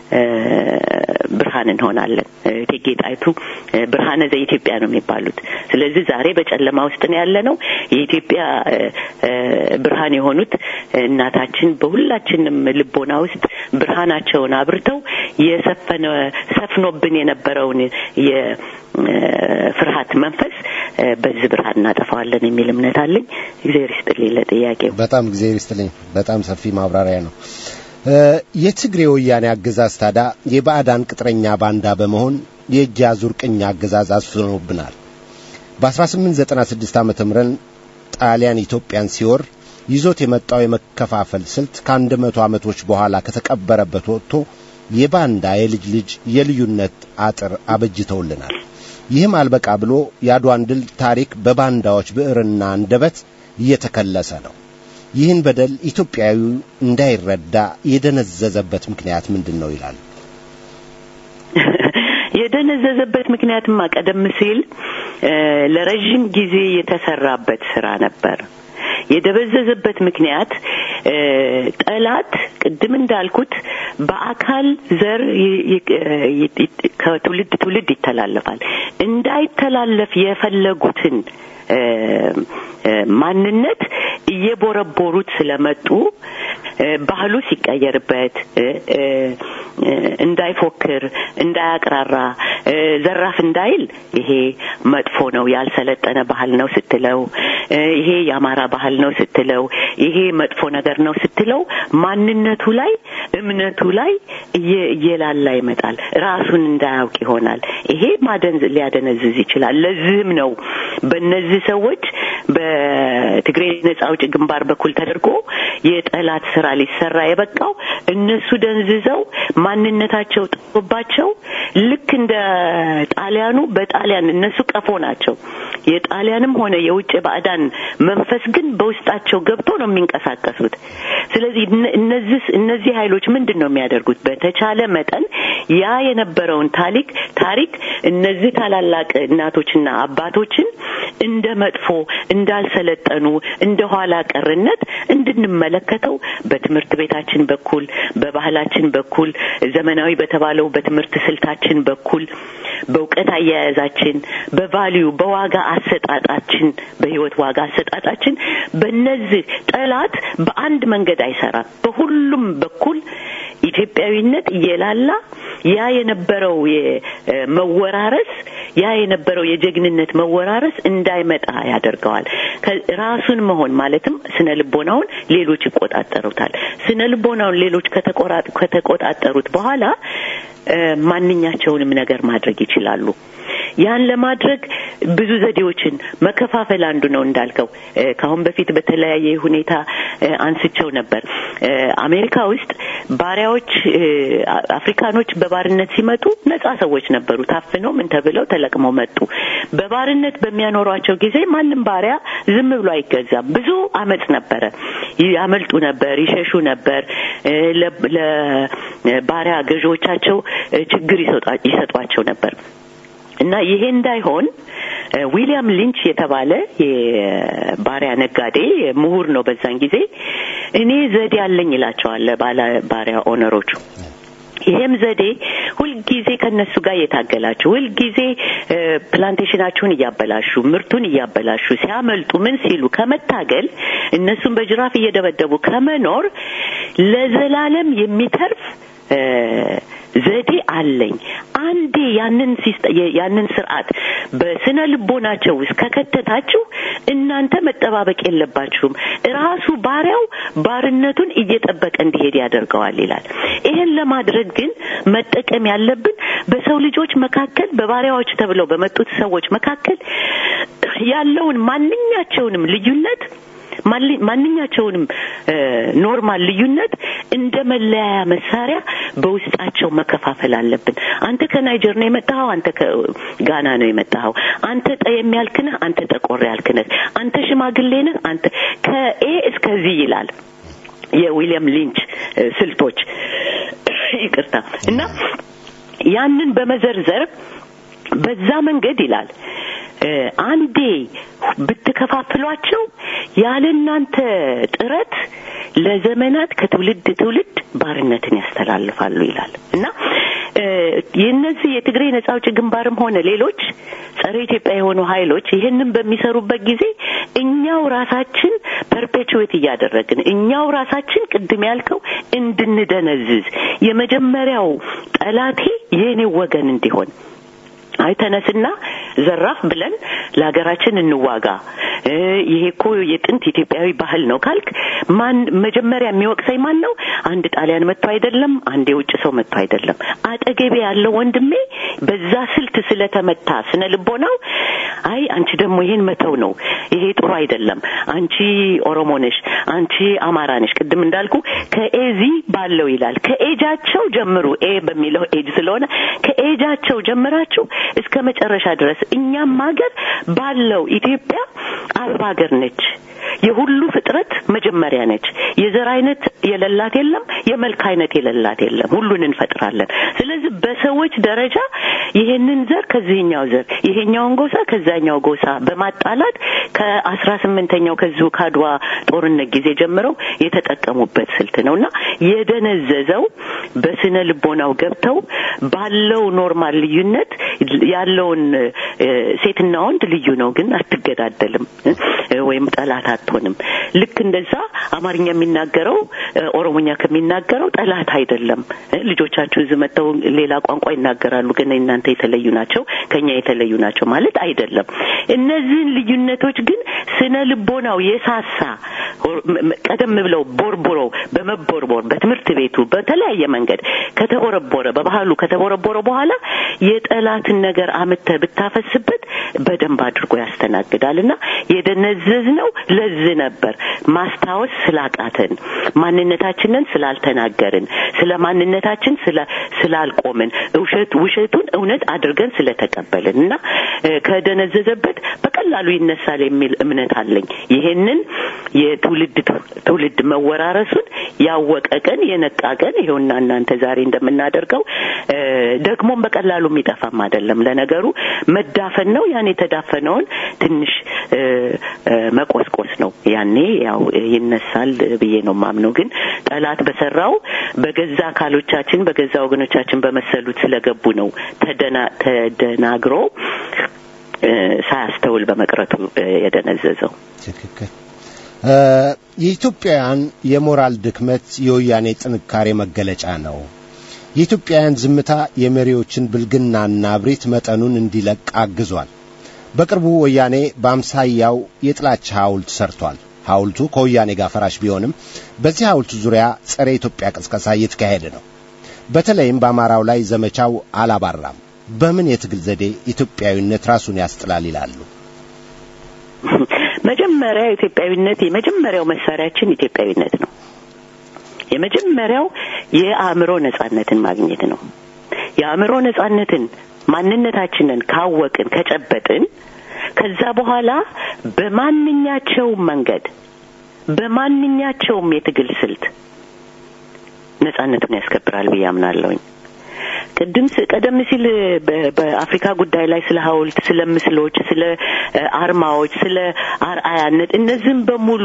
ብርሃን እንሆናለን። እቴጌ ጣይቱ ብርሃነ ዘኢትዮጵያ ነው የሚባሉት። ስለዚህ ዛሬ በጨለማ ውስጥ ነው ያለ ነው። የኢትዮጵያ ብርሃን የሆኑት እናታችን በሁላችንም ልቦና ውስጥ ብርሃናቸውን አብርተው የሰፈነ ሰፍኖብን የነበረውን የፍርሃት መንፈስ በዚህ ብርሃን እናጠፋዋለን የሚል እምነት አለኝ። እግዚአብሔር ይስጥልኝ ለጥያቄው። በጣም እግዚአብሔር ይስጥልኝ። በጣም ሰፊ ማብራሪያ ነው። የትግሬ ወያኔ አገዛዝ ታዳ የባዕዳን ቅጥረኛ ባንዳ በመሆን የእጅ አዙር ቅኝ አገዛዝ አስፍኖብናል። በ1896 ዓ ም ጣሊያን ኢትዮጵያን ሲወር ይዞት የመጣው የመከፋፈል ስልት ከአንድ መቶ ዓመቶች በኋላ ከተቀበረበት ወጥቶ የባንዳ የልጅ ልጅ የልዩነት አጥር አበጅተውልናል። ይህም አልበቃ ብሎ የአድዋን ድል ታሪክ በባንዳዎች ብዕርና አንደበት እየተከለሰ ነው። ይህን በደል ኢትዮጵያዊ እንዳይረዳ የደነዘዘበት ምክንያት ምንድን ነው ይላል። የደነዘዘበት ምክንያትማ ቀደም ሲል ለረዥም ጊዜ የተሰራበት ስራ ነበር። የደበዘዘበት ምክንያት ጠላት ቅድም እንዳልኩት በአካል ዘር ከትውልድ ትውልድ ይተላለፋል። እንዳይተላለፍ የፈለጉትን ማንነት እየቦረቦሩት ስለመጡ ባህሉ ሲቀየርበት እንዳይፎክር፣ እንዳያቅራራ፣ ዘራፍ እንዳይል ይሄ መጥፎ ነው፣ ያልሰለጠነ ባህል ነው ስትለው፣ ይሄ የአማራ ባህል ነው ስትለው፣ ይሄ መጥፎ ነገር ነው ስትለው፣ ማንነቱ ላይ እምነቱ ላይ እየላላ ይመጣል። ራሱን እንዳያውቅ ይሆናል። ይሄ ማደንዝ ሊያደነዝዝ ይችላል። ለዚህም ነው በእነዚህ ሰዎች በትግሬ ነጻ አውጪ ግንባር በኩል ተደርጎ የጠላት ስራ ሊሰራ የበቃው እነሱ ደንዝዘው ማንነታቸው ጥቶባቸው ልክ እንደ ጣሊያኑ በጣሊያን እነሱ ቀፎ ናቸው። የጣሊያንም ሆነ የውጭ ባዕዳን መንፈስ ግን በውስጣቸው ገብቶ ነው የሚንቀሳቀሱት። ስለዚህ እነዚህ እነዚህ ኃይሎች ምንድን ነው የሚያደርጉት? በተቻለ መጠን ያ የነበረውን ታሪክ ታሪክ እነዚህ ታላላቅ እናቶችና አባቶችን እንደ መጥፎ እንዳልሰለጠኑ እንደ ኋላ ቀርነት እንድንመለከተው በትምህርት ቤታችን በኩል በባህላችን በኩል ዘመናዊ በተባለው በትምህርት ስልታችን በኩል በእውቀት አያያዛችን በቫሊዩ በዋጋ አሰጣጣችን በህይወት ዋጋ አሰጣጣችን በእነዚህ ጠላት በአንድ መንገድ አይሰራም። በሁሉም በኩል ኢትዮጵያዊነት እየላላ ያ የነበረው መወራረስ ያ የነበረው የጀግንነት መወራረስ እንዳይመጣ ያደርገዋል። ራሱን መሆን ማለትም ስነ ልቦናውን ሌሎች ይቆጣጠሩታል። ስነ ልቦናውን ሌሎች ከተቆጣጠሩት በኋላ ማንኛቸውንም ነገር ማድረግ ይችላሉ። ያን ለማድረግ ብዙ ዘዴዎችን መከፋፈል አንዱ ነው እንዳልከው ከአሁን በፊት በተለያየ ሁኔታ አንስቸው ነበር። አሜሪካ ውስጥ ባሪያዎች አፍሪካኖች በባርነት ሲመጡ ነጻ ሰዎች ነበሩ። ታፍነው ምን ተብለው ተለቅመው መጡ። በባርነት በሚያኖሯቸው ጊዜ ማንም ባሪያ ዝም ብሎ አይገዛም። ብዙ አመፅ ነበረ። ያመልጡ ነበር፣ ይሸሹ ነበር። ለባሪያ ገዢዎቻቸው ችግር ይሰጧቸው ነበር። እና ይሄ እንዳይሆን ዊሊያም ሊንች የተባለ የባሪያ ነጋዴ ምሁር ነው በዛን ጊዜ እኔ ዘዴ አለኝ ይላቸዋል ባለ ባሪያ ኦነሮቹ ይሄም ዘዴ ሁልጊዜ ከነሱ ጋር እየታገላችሁ ሁልጊዜ ፕላንቴሽናችሁን እያበላሹ ምርቱን እያበላሹ ሲያመልጡ ምን ሲሉ ከመታገል እነሱን በጅራፍ እየደበደቡ ከመኖር ለዘላለም የሚተርፍ ዘዴ አለኝ። አንዴ ያንን ያንን ስርዓት በስነ ልቦናቸው ውስጥ ከከተታችሁ እናንተ መጠባበቅ የለባችሁም። ራሱ ባሪያው ባርነቱን እየጠበቀ እንዲሄድ ያደርገዋል ይላል። ይሄን ለማድረግ ግን መጠቀም ያለብን በሰው ልጆች መካከል በባሪያዎች ተብለው በመጡት ሰዎች መካከል ያለውን ማንኛቸውንም ልዩነት ማንኛቸውንም ኖርማል ልዩነት እንደ መለያያ መሳሪያ በውስጣቸው መከፋፈል አለብን። አንተ ከናይጀር ነው የመጣኸው፣ አንተ ከጋና ነው የመጣኸው፣ አንተ ጠየም ያልክ ነህ፣ አንተ ጠቆር ያልክ ነህ፣ አንተ ሽማግሌ ነህ፣ አንተ ከኤ እስከዚህ ይላል የዊሊያም ሊንች ስልቶች ይቅርታ እና ያንን በመዘርዘር በዛ መንገድ ይላል አንዴ ብትከፋፍሏቸው ያለ እናንተ ጥረት ለዘመናት ከትውልድ ትውልድ ባርነትን ያስተላልፋሉ ይላል እና የእነዚህ የትግሬ ነጻ አውጪ ግንባርም ሆነ ሌሎች ጸረ ኢትዮጵያ የሆኑ ኃይሎች ይህንን በሚሰሩበት ጊዜ እኛው ራሳችን ፐርፔቹዌት እያደረግን እኛው ራሳችን ቅድም ያልከው እንድንደነዝዝ የመጀመሪያው ጠላቴ የእኔው ወገን እንዲሆን አይ ተነስና ዘራፍ ብለን ለሀገራችን እንዋጋ፣ ይሄ እኮ የጥንት ኢትዮጵያዊ ባህል ነው ካልክ ማን መጀመሪያ የሚወቅሰኝ ማን ነው? አንድ ጣሊያን መጥቶ አይደለም፣ አንድ የውጭ ሰው መጥቶ አይደለም። አጠገቤ ያለው ወንድሜ በዛ ስልት ስለተመታ ስነ ልቦናው አይ አንቺ ደግሞ ይሄን መተው ነው፣ ይሄ ጥሩ አይደለም፣ አንቺ ኦሮሞ ነሽ፣ አንቺ አማራ ነሽ። ቅድም እንዳልኩ ከኤዚ ባለው ይላል ከኤጃቸው ጀምሩ። ኤ በሚለው ኤጅ ስለሆነ ከኤጃቸው ጀምራችሁ እስከ መጨረሻ ድረስ እኛም ሀገር ባለው ኢትዮጵያ አበባ ሀገር ነች። የሁሉ ፍጥረት መጀመሪያ ነች። የዘር አይነት የሌላት የለም፣ የመልክ አይነት የሌላት የለም። ሁሉን እንፈጥራለን። ስለዚህ በሰዎች ደረጃ ይሄንን ዘር ከዚህኛው ዘር ይሄኛውን ጎሳ ከዛኛው ጎሳ በማጣላት ከአስራ ስምንተኛው ከዚሁ ካድዋ ጦርነት ጊዜ ጀምረው የተጠቀሙበት ስልት ነው እና የደነዘዘው በስነ ልቦናው ገብተው ባለው ኖርማል ልዩነት ያለውን ሴትና ወንድ ልዩ ነው፣ ግን አትገዳደልም ወይም ጠላት አትሆንም። ልክ እንደዛ አማርኛ የሚናገረው ኦሮሞኛ ከሚናገረው ጠላት አይደለም። ልጆቻችሁ እዚህ መጥተው ሌላ ቋንቋ ይናገራሉ፣ ግን እናንተ የተለዩ ናቸው፣ ከኛ የተለዩ ናቸው ማለት አይደለም። እነዚህን ልዩነቶች ግን ስነ ልቦናው የሳሳ ቀደም ብለው ቦርቦሮ በመቦርቦር በትምህርት ቤቱ በተለያየ መንገድ ከተቦረቦረ በባህሉ ከተቦረቦረ በኋላ የጠላትን ነገር አምተህ ብታፈስበት በደንብ አድርጎ ያስተናግዳል እና የደነዘዝ ነው ለዚህ ነበር ማስታወስ ስላቃተን ማንነታችንን ስላልተናገርን ስለ ማንነታችን ስላልቆምን ውሸት ውሸቱን እውነት አድርገን ስለተቀበልን እና ከደነዘዘበት በቀላሉ ይነሳል የሚል እምነት አለኝ። ይሄንን የትውልድ ትውልድ መወራረሱን ያወቀ ቀን የነቃ ቀን ይኸውና እናንተ ዛሬ እንደምናደርገው ደግሞም በቀላሉ የሚጠፋም አይደለም። ለነገሩ መዳፈን ነው። ያን የተዳፈነውን ትንሽ መቆስቆስ ነው። ያኔ ያው ይነሳል ብዬ ነው ማምነው። ግን ጠላት በሰራው በገዛ አካሎቻችን በገዛ ወገኖቻችን በመሰሉት ስለገቡ ነው ተደናግሮ ሳያስተውል በመቅረቱ የደነዘዘው። ትክክል። የኢትዮጵያውያን የሞራል ድክመት የወያኔ ጥንካሬ መገለጫ ነው። የኢትዮጵያውያን ዝምታ የመሪዎችን ብልግናና እብሪት መጠኑን እንዲለቅ አግዟል። በቅርቡ ወያኔ በአምሳያው የጥላቻ ሐውልት ሰርቷል። ሐውልቱ ከወያኔ ጋር ፈራሽ ቢሆንም በዚህ ሐውልቱ ዙሪያ ጸረ ኢትዮጵያ ቅስቀሳ እየተካሄደ ነው። በተለይም በአማራው ላይ ዘመቻው አላባራም። በምን የትግል ዘዴ ኢትዮጵያዊነት ራሱን ያስጥላል ይላሉ? መጀመሪያ ኢትዮጵያዊነት የመጀመሪያው መሳሪያችን ኢትዮጵያዊነት ነው። የመጀመሪያው የአእምሮ ነጻነትን ማግኘት ነው። የአእምሮ ነጻነትን ማንነታችንን ካወቅን ከጨበጥን ከዛ በኋላ በማንኛቸውም መንገድ በማንኛቸውም የትግል ስልት ነጻነቱን ያስከብራል ብዬ አምናለሁኝ። ቅድም ቀደም ሲል በአፍሪካ ጉዳይ ላይ ስለ ሐውልት፣ ስለ ምስሎች፣ ስለ አርማዎች፣ ስለ አርአያነት እነዚህም በሙሉ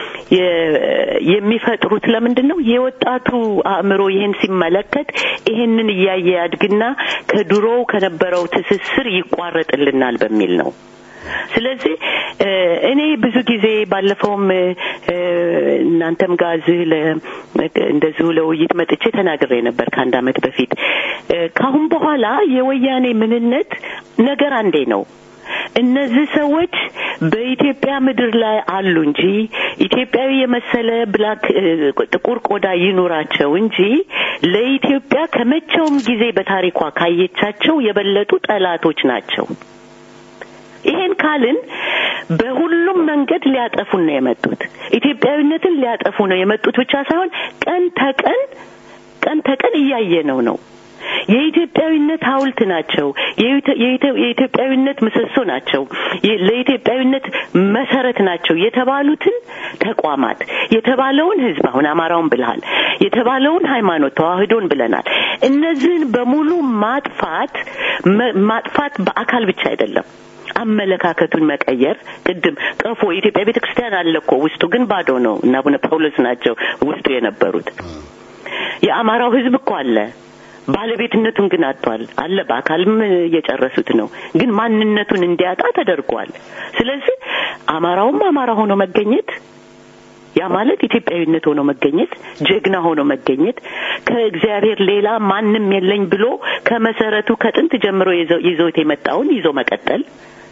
የሚፈጥሩት ለምንድን ነው? የወጣቱ አእምሮ ይህን ሲመለከት ይህንን እያየ ያድግና ከድሮው ከነበረው ትስስር ይቋረጥልናል በሚል ነው። ስለዚህ እኔ ብዙ ጊዜ ባለፈውም እናንተም ጋር እዚህ እንደዚሁ ለውይይት መጥቼ ተናግሬ ነበር ከአንድ ዓመት በፊት። ካሁን በኋላ የወያኔ ምንነት ነገር አንዴ ነው። እነዚህ ሰዎች በኢትዮጵያ ምድር ላይ አሉ እንጂ ኢትዮጵያዊ የመሰለ ብላክ ጥቁር ቆዳ ይኑራቸው እንጂ ለኢትዮጵያ ከመቼውም ጊዜ በታሪኳ ካየቻቸው የበለጡ ጠላቶች ናቸው። ይሄን ካልን በሁሉም መንገድ ሊያጠፉን ነው የመጡት። ኢትዮጵያዊነትን ሊያጠፉ ነው የመጡት ብቻ ሳይሆን ቀን ተቀን ቀን ተቀን እያየነው ነው። የኢትዮጵያዊነት ሐውልት ናቸው። የኢትዮጵያዊነት ምሰሶ ናቸው። ለኢትዮጵያዊነት መሰረት ናቸው የተባሉትን ተቋማት የተባለውን ሕዝብ አሁን አማራውን ብልሃል የተባለውን ሃይማኖት ተዋህዶን ብለናል። እነዚህን በሙሉ ማጥፋት ማጥፋት በአካል ብቻ አይደለም። አመለካከቱን መቀየር ቅድም ቀፎ የኢትዮጵያ ቤተ ክርስቲያን አለ እኮ ውስጡ ግን ባዶ ነው እና አቡነ ጳውሎስ ናቸው ውስጡ የነበሩት። የአማራው ሕዝብ እኮ አለ ባለቤትነቱን ግን አጥቷል። አለ በአካልም እየጨረሱት ነው፣ ግን ማንነቱን እንዲያጣ ተደርጓል። ስለዚህ አማራውም አማራ ሆኖ መገኘት ያ ማለት ኢትዮጵያዊነት ሆኖ መገኘት፣ ጀግና ሆኖ መገኘት፣ ከእግዚአብሔር ሌላ ማንም የለኝ ብሎ ከመሰረቱ ከጥንት ጀምሮ ይዞት የመጣውን ይዞ መቀጠል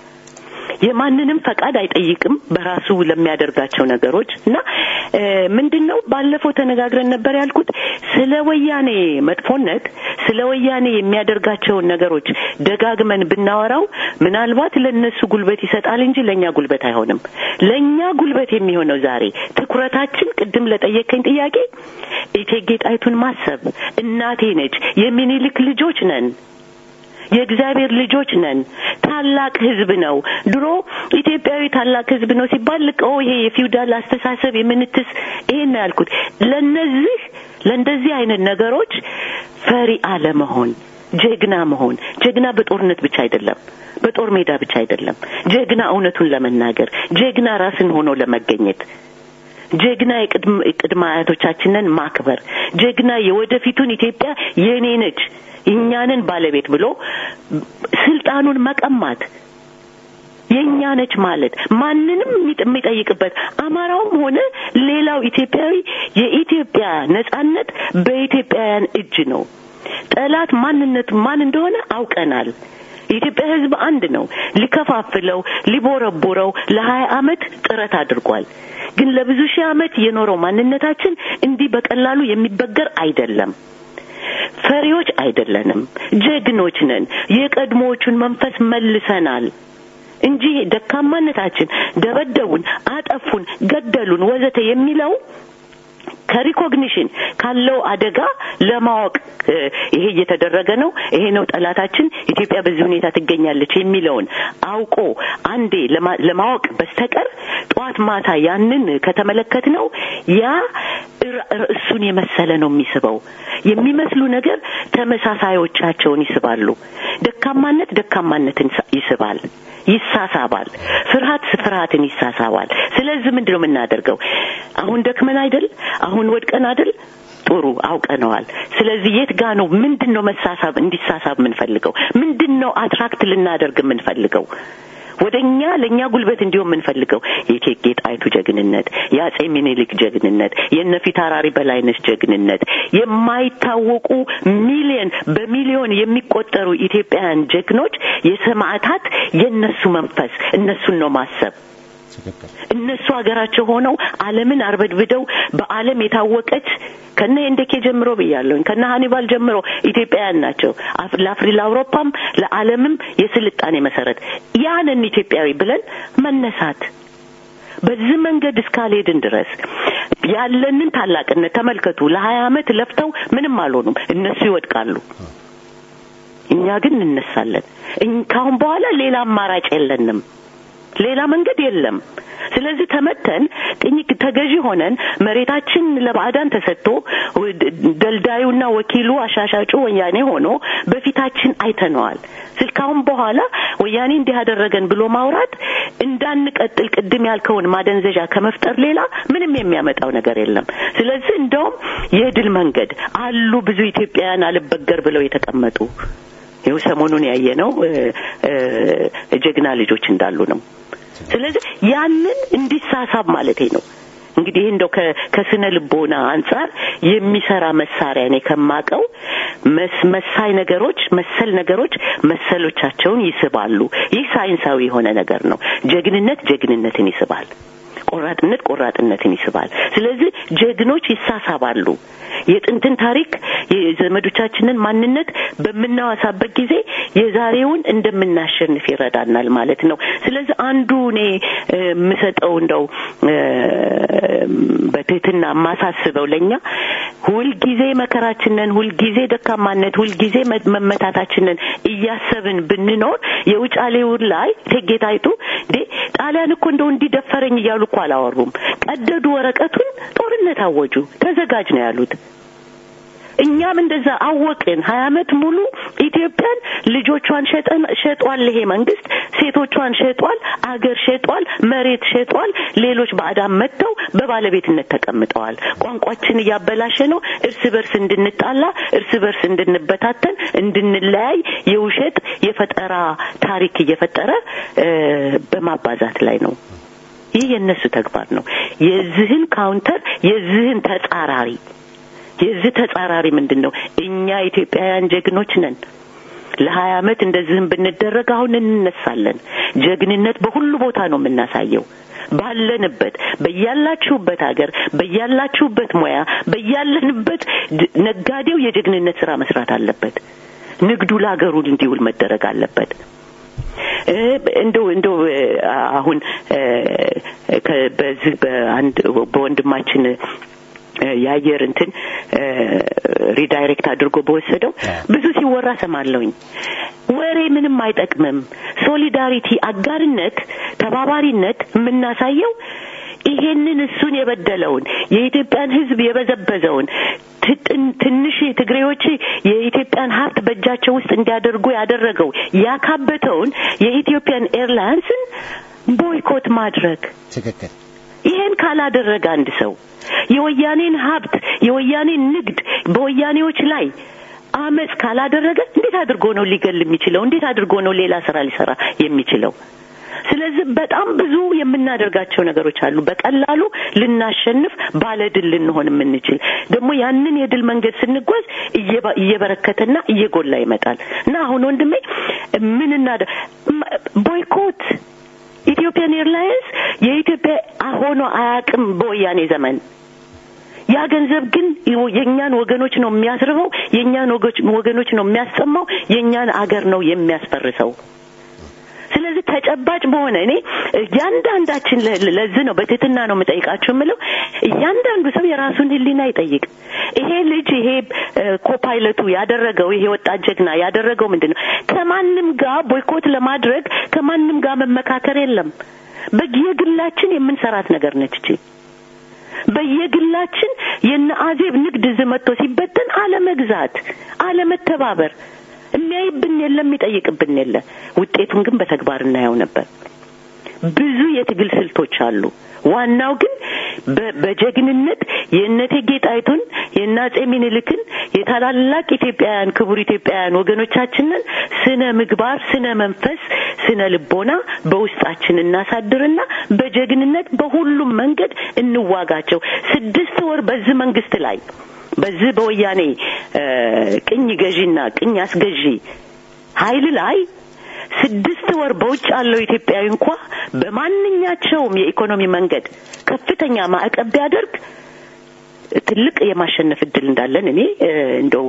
የማንንም ፈቃድ አይጠይቅም በራሱ ለሚያደርጋቸው ነገሮች እና ምንድን ነው ባለፈው ተነጋግረን ነበር ያልኩት ስለ ወያኔ መጥፎነት ስለ ወያኔ የሚያደርጋቸውን ነገሮች ደጋግመን ብናወራው ምናልባት ለእነሱ ጉልበት ይሰጣል እንጂ ለእኛ ጉልበት አይሆንም። ለእኛ ጉልበት የሚሆነው ዛሬ ትኩረታችን ቅድም ለጠየቀኝ ጥያቄ እቴጌ ጣይቱን ማሰብ እናቴ ነች፣ የሚኒልክ ልጆች ነን የእግዚአብሔር ልጆች ነን። ታላቅ ሕዝብ ነው። ድሮ ኢትዮጵያዊ ታላቅ ሕዝብ ነው ሲባል ልቅ ይሄ የፊውዳል አስተሳሰብ የምንትስ ይሄን ነው ያልኩት። ለነዚህ ለእንደዚህ አይነት ነገሮች ፈሪ አለመሆን፣ ጀግና መሆን። ጀግና በጦርነት ብቻ አይደለም፣ በጦር ሜዳ ብቻ አይደለም። ጀግና እውነቱን ለመናገር፣ ጀግና ራስን ሆኖ ለመገኘት ጀግና የቅድመ አያቶቻችንን ማክበር፣ ጀግና የወደፊቱን ኢትዮጵያ የኔ ነች የእኛንን ባለቤት ብሎ ስልጣኑን መቀማት የእኛ ነች ማለት ማንንም የሚጠይቅበት አማራውም ሆነ ሌላው ኢትዮጵያዊ የኢትዮጵያ ነጻነት በኢትዮጵያውያን እጅ ነው። ጠላት ማንነቱ ማን እንደሆነ አውቀናል። የኢትዮጵያ ሕዝብ አንድ ነው። ሊከፋፍለው ሊቦረቦረው ለሀያ ዓመት ጥረት አድርጓል። ግን ለብዙ ሺህ ዓመት የኖረው ማንነታችን እንዲህ በቀላሉ የሚበገር አይደለም። ፈሪዎች አይደለንም፣ ጀግኖች ነን። የቀድሞዎቹን መንፈስ መልሰናል እንጂ ደካማነታችን ደበደቡን፣ አጠፉን፣ ገደሉን ወዘተ የሚለው ከሪኮግኒሽን ካለው አደጋ ለማወቅ ይሄ እየተደረገ ነው፣ ይሄ ነው ጠላታችን፣ ኢትዮጵያ በዚህ ሁኔታ ትገኛለች የሚለውን አውቆ አንዴ ለማወቅ በስተቀር ጠዋት ማታ ያንን ከተመለከት ነው ያ እሱን የመሰለ ነው የሚስበው። የሚመስሉ ነገር ተመሳሳዮቻቸውን ይስባሉ። ደካማነት ደካማነትን ይስባል፣ ይሳሳባል። ፍርሃት ፍርሃትን ይሳሳባል። ስለዚህ ምንድን ነው የምናደርገው? አሁን ደክመን አይደል? አሁን ወድቀን አይደል? ጥሩ አውቀነዋል። ስለዚህ የት ጋ ነው ምንድን ነው መሳሳብ እንዲሳሳብ የምንፈልገው? ምንድን ነው አትራክት ልናደርግ የምንፈልገው? ወደ እኛ ለእኛ ጉልበት እንዲሆን የምንፈልገው የእቴጌ ጣይቱ ጀግንነት፣ የአጼ ሚኒሊክ ጀግንነት፣ የእነ ፊታውራሪ በላይነሽ ጀግንነት፣ የማይታወቁ ሚሊዮን በሚሊዮን የሚቆጠሩ ኢትዮጵያውያን ጀግኖች የሰማዕታት የእነሱ መንፈስ እነሱን ነው ማሰብ። እነሱ ሀገራቸው ሆነው ዓለምን አርበድብደው በዓለም የታወቀች ከነ ሄንደኬ ጀምሮ ብያለሁኝ ከነ ሀኒባል ጀምሮ ኢትዮጵያውያን ናቸው። ለአፍሪ ለአውሮፓም ለዓለምም የስልጣኔ መሰረት ያንን ኢትዮጵያዊ ብለን መነሳት በዚህ መንገድ እስካልሄድን ድረስ ያለንን ታላቅነት ተመልከቱ። ለሀያ ዓመት ለፍተው ምንም አልሆኑም። እነሱ ይወድቃሉ፣ እኛ ግን እንነሳለን። ካሁን በኋላ ሌላ አማራጭ የለንም። ሌላ መንገድ የለም። ስለዚህ ተመተን ቅኝ ተገዢ ሆነን መሬታችን ለባዕዳን ተሰጥቶ ደልዳዩና ወኪሉ አሻሻጩ ወያኔ ሆኖ በፊታችን አይተነዋል። ስልካሁን በኋላ ወያኔ እንዲህ ያደረገን ብሎ ማውራት እንዳንቀጥል ቅድም ያልከውን ማደንዘዣ ከመፍጠር ሌላ ምንም የሚያመጣው ነገር የለም። ስለዚህ እንደውም የድል መንገድ አሉ ብዙ ኢትዮጵያውያን አልበገር ብለው የተቀመጡ ይኸው ሰሞኑን ያየነው ጀግና ልጆች እንዳሉ ነው። ስለዚህ ያንን እንዲሳሳብ ማለቴ ነው። እንግዲህ እንደው ከስነ ልቦና አንጻር የሚሰራ መሳሪያ እኔ ከማቀው መሳይ ነገሮች መሰል ነገሮች መሰሎቻቸውን ይስባሉ። ይህ ሳይንሳዊ የሆነ ነገር ነው። ጀግንነት ጀግንነትን ይስባል። ቆራጥነት ቆራጥነትን ይስባል። ስለዚህ ጀግኖች ይሳሳባሉ። የጥንትን ታሪክ የዘመዶቻችንን ማንነት በምናወሳበት ጊዜ የዛሬውን እንደምናሸንፍ ይረዳናል ማለት ነው። ስለዚህ አንዱ እኔ የምሰጠው እንደው በትህትና የማሳስበው ለእኛ ሁልጊዜ መከራችንን፣ ሁልጊዜ ደካማነት፣ ሁልጊዜ መመታታችንን እያሰብን ብንኖር የውጫሌውን ላይ እቴጌ ጣይቱ እንዴ ጣሊያን እኮ እንደው እንዲደፈረኝ እያሉ እኮ አላወሩም። ቀደዱ ወረቀቱን፣ ጦርነት አወጁ። ተዘጋጅ ነው ያሉት። እኛም እንደዛ አወቅን። ሀያ አመት ሙሉ ኢትዮጵያን ልጆቿን ሸጠን ሸጧል። ይሄ መንግስት ሴቶቿን ሸጧል፣ አገር ሸጧል፣ መሬት ሸጧል። ሌሎች ባዕዳን መጥተው በባለቤትነት ተቀምጠዋል። ቋንቋችን እያበላሸ ነው። እርስ በርስ እንድንጣላ፣ እርስ በርስ እንድንበታተን፣ እንድንለያይ የውሸት የፈጠራ ታሪክ እየፈጠረ በማባዛት ላይ ነው። ይህ የእነሱ ተግባር ነው። የዚህን ካውንተር የዚህን ተጻራሪ የዚህ ተጻራሪ ምንድን ነው? እኛ ኢትዮጵያውያን ጀግኖች ነን። ለሀያ አመት እንደዚህም ብንደረግ አሁን እንነሳለን። ጀግንነት በሁሉ ቦታ ነው የምናሳየው። ባለንበት በያላችሁበት ሀገር በያላችሁበት ሙያ በያለንበት ነጋዴው የጀግንነት ስራ መስራት አለበት። ንግዱ ለሀገሩ እንዲውል መደረግ አለበት። እንደው እንደው አሁን በዚህ በአንድ በወንድማችን የአየር እንትን ሪዳይሬክት አድርጎ በወሰደው ብዙ ሲወራ ሰማለሁኝ። ወሬ ምንም አይጠቅምም። ሶሊዳሪቲ፣ አጋርነት፣ ተባባሪነት የምናሳየው ይሄንን እሱን የበደለውን የኢትዮጵያን ሕዝብ የበዘበዘውን ትንሽ ትግሬዎች የኢትዮጵያን ሀብት በእጃቸው ውስጥ እንዲያደርጉ ያደረገው ያካበተውን የኢትዮጵያን ኤርላይንስን ቦይኮት ማድረግ ትክክል። ይሄን ካላደረገ አንድ ሰው የወያኔን ሀብት የወያኔን ንግድ በወያኔዎች ላይ አመፅ ካላደረገ እንዴት አድርጎ ነው ሊገል የሚችለው? እንዴት አድርጎ ነው ሌላ ስራ ሊሰራ የሚችለው? ስለዚህ በጣም ብዙ የምናደርጋቸው ነገሮች አሉ። በቀላሉ ልናሸንፍ ባለድል ልንሆን የምንችል ደግሞ ያንን የድል መንገድ ስንጓዝ እየበረከተና እየጎላ ይመጣል እና አሁን ወንድሜ ምን እናደ ቦይኮት ኢትዮጵያን ኤርላይንስ የኢትዮጵያ ሆኖ አያውቅም በወያኔ ዘመን። ያ ገንዘብ ግን የእኛን ወገኖች ነው የሚያስርበው፣ የእኛን ወገኖች ነው የሚያሰማው፣ የእኛን አገር ነው የሚያስፈርሰው። ስለዚህ ተጨባጭ በሆነ እኔ እያንዳንዳችን ለዚህ ነው በትህትና ነው የምጠይቃችሁ የምለው እያንዳንዱ ሰው የራሱን ሕሊና ይጠይቅ። ይሄ ልጅ ይሄ ኮፓይለቱ ያደረገው ይሄ ወጣት ጀግና ያደረገው ምንድን ነው? ከማንም ጋር ቦይኮት ለማድረግ ከማንም ጋር መመካከር የለም። በየግላችን የምንሰራት ነገር ነች እቺ በየግላችን የነ አዜብ ንግድ እዚህ መጥቶ ሲበተን አለመግዛት፣ አለመተባበር የሚያይብን የለም፣ የሚጠይቅብን የለ። ውጤቱን ግን በተግባር እናየው ነበር። ብዙ የትግል ስልቶች አሉ። ዋናው ግን በጀግንነት የእቴጌ ጣይቱን የእነ አጼ ሚኒልክን የታላላቅ ኢትዮጵያውያን ክቡር ኢትዮጵያውያን ወገኖቻችንን ስነ ምግባር፣ ስነ መንፈስ፣ ስነ ልቦና በውስጣችን እናሳድርና በጀግንነት በሁሉም መንገድ እንዋጋቸው። ስድስት ወር በዚህ መንግስት ላይ በዚህ በወያኔ ቅኝ ገዢና ቅኝ አስገዢ ኃይል ላይ ስድስት ወር በውጭ ያለው ኢትዮጵያዊ እንኳ በማንኛቸውም የኢኮኖሚ መንገድ ከፍተኛ ማዕቀብ ቢያደርግ ትልቅ የማሸነፍ እድል እንዳለን እኔ እንደው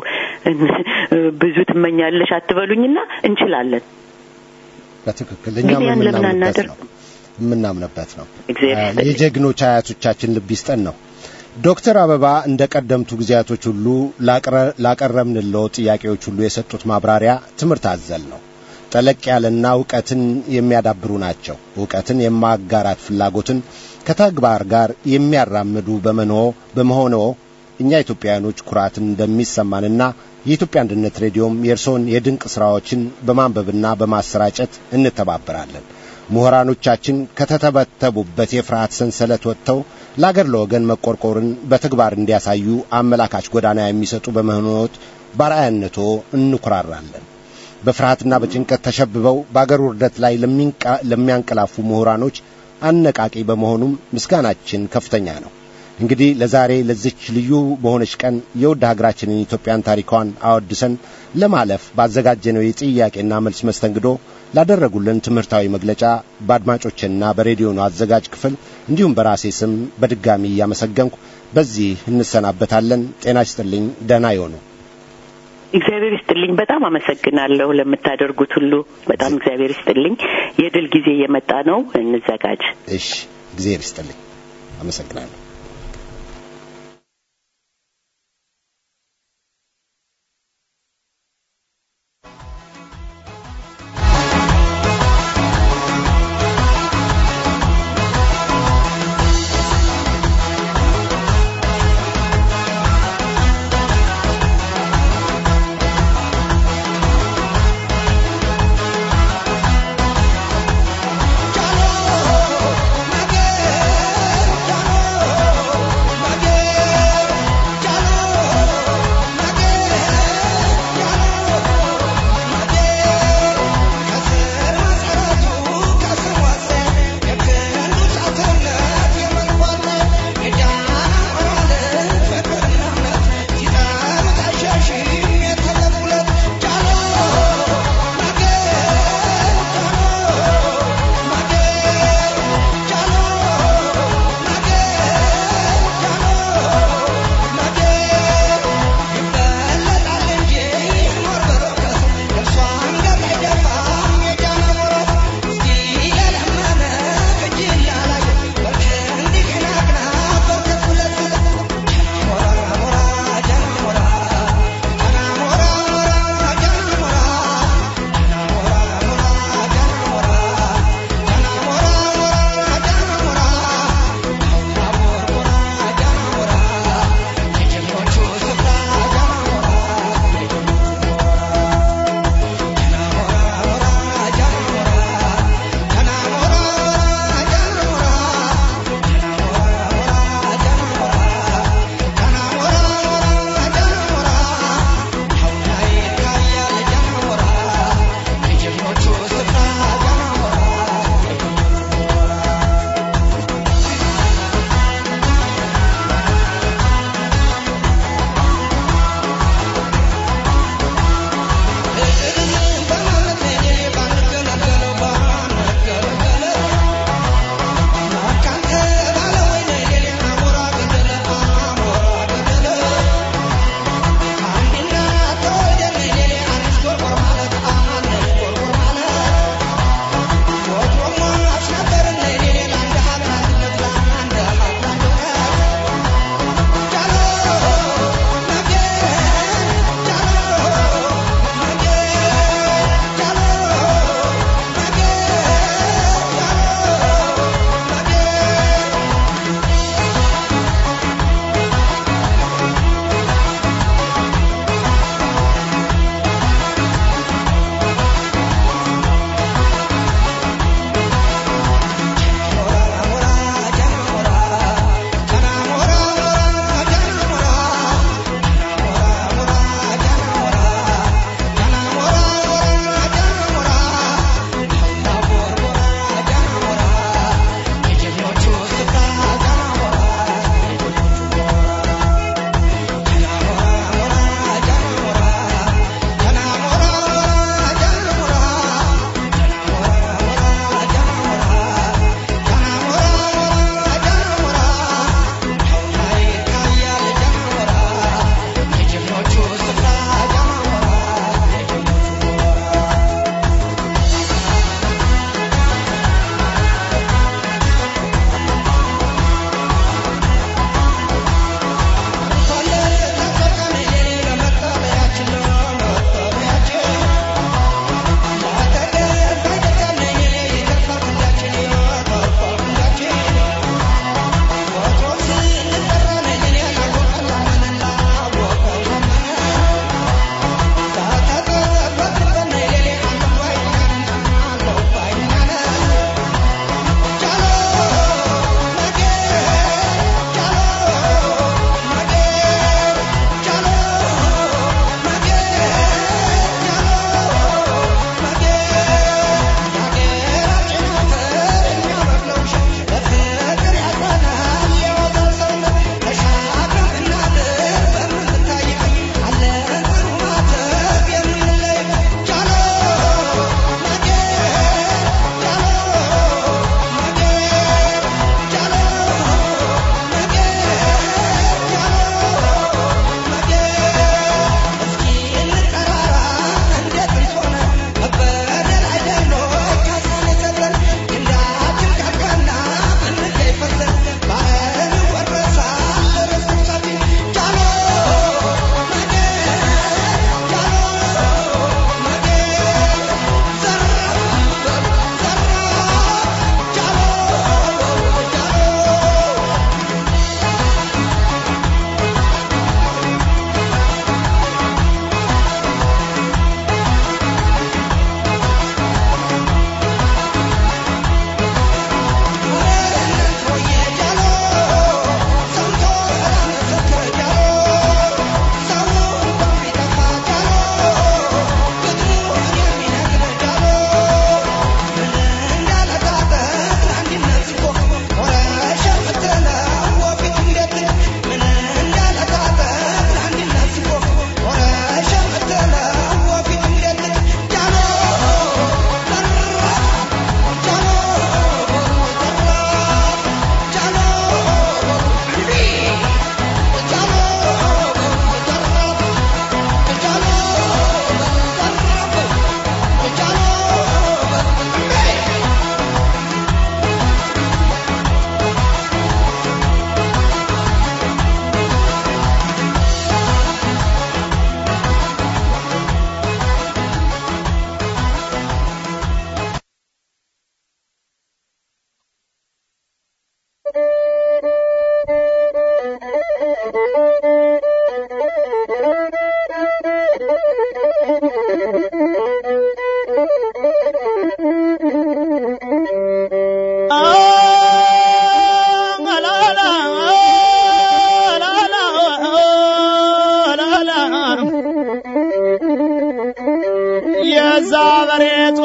ብዙ ትመኛለሽ አትበሉኝና እንችላለን። በትክክል እኛም የምናምንበት ነው የምናምንበት ነው። የጀግኖች አያቶቻችን ልብ ይስጠን ነው። ዶክተር አበባ እንደ ቀደምቱ ጊዜያቶች ሁሉ ላቀረብንለው ጥያቄዎች ሁሉ የሰጡት ማብራሪያ ትምህርት አዘል ነው። ጠለቅ ያለና እውቀትን የሚያዳብሩ ናቸው። እውቀትን የማጋራት ፍላጎትን ከተግባር ጋር የሚያራምዱ በመኖ በመሆነው እኛ ኢትዮጵያውያኖች ኩራትን እንደሚሰማንና የኢትዮጵያ አንድነት ሬዲዮም የእርስዎን የድንቅ ሥራዎችን በማንበብና በማሰራጨት እንተባበራለን። ምሁራኖቻችን ከተተበተቡበት የፍርሃት ሰንሰለት ወጥተው ለአገር ለወገን መቆርቆርን በተግባር እንዲያሳዩ አመላካች ጎዳና የሚሰጡ በመሆኖት ባርአያነቶ እንኩራራለን። በፍርሃትና በጭንቀት ተሸብበው በአገር ውርደት ላይ ለሚያንቀላፉ ምሁራኖች አነቃቂ በመሆኑም ምስጋናችን ከፍተኛ ነው። እንግዲህ ለዛሬ ለዚች ልዩ በሆነች ቀን የውድ ሀገራችንን ኢትዮጵያን ታሪኳን አወድሰን ለማለፍ ባዘጋጀነው የጥያቄና መልስ መስተንግዶ ላደረጉልን ትምህርታዊ መግለጫ በአድማጮችና በሬዲዮኑ አዘጋጅ ክፍል እንዲሁም በራሴ ስም በድጋሚ እያመሰገንኩ በዚህ እንሰናበታለን። ጤና ይስጥልኝ። ደህና ይሆኑ። እግዚአብሔር ይስጥልኝ። በጣም አመሰግናለሁ ለምታደርጉት ሁሉ። በጣም እግዚአብሔር ይስጥልኝ። የድል ጊዜ እየመጣ ነው። እንዘጋጅ። እሺ፣ እግዚአብሔር ይስጥልኝ። አመሰግናለሁ። Jalo, Nage, Jalo.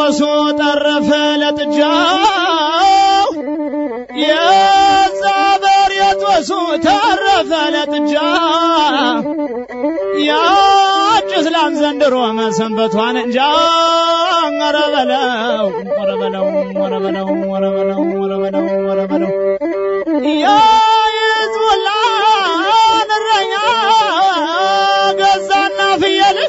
የጦሱ ጠረፈ ለጥጃው የዛ በር የጦሱ ተረፈ ለጥጃ ያጭስ ላም ዘንድሮ መሰንበቷን እንጃ ኧረ በለው ኧረ በለው ኧረ በለው ኧረ በለው ኧረ በለው ኧረ በለው የሕዝቡላን እረኛ ገዛና ፍየል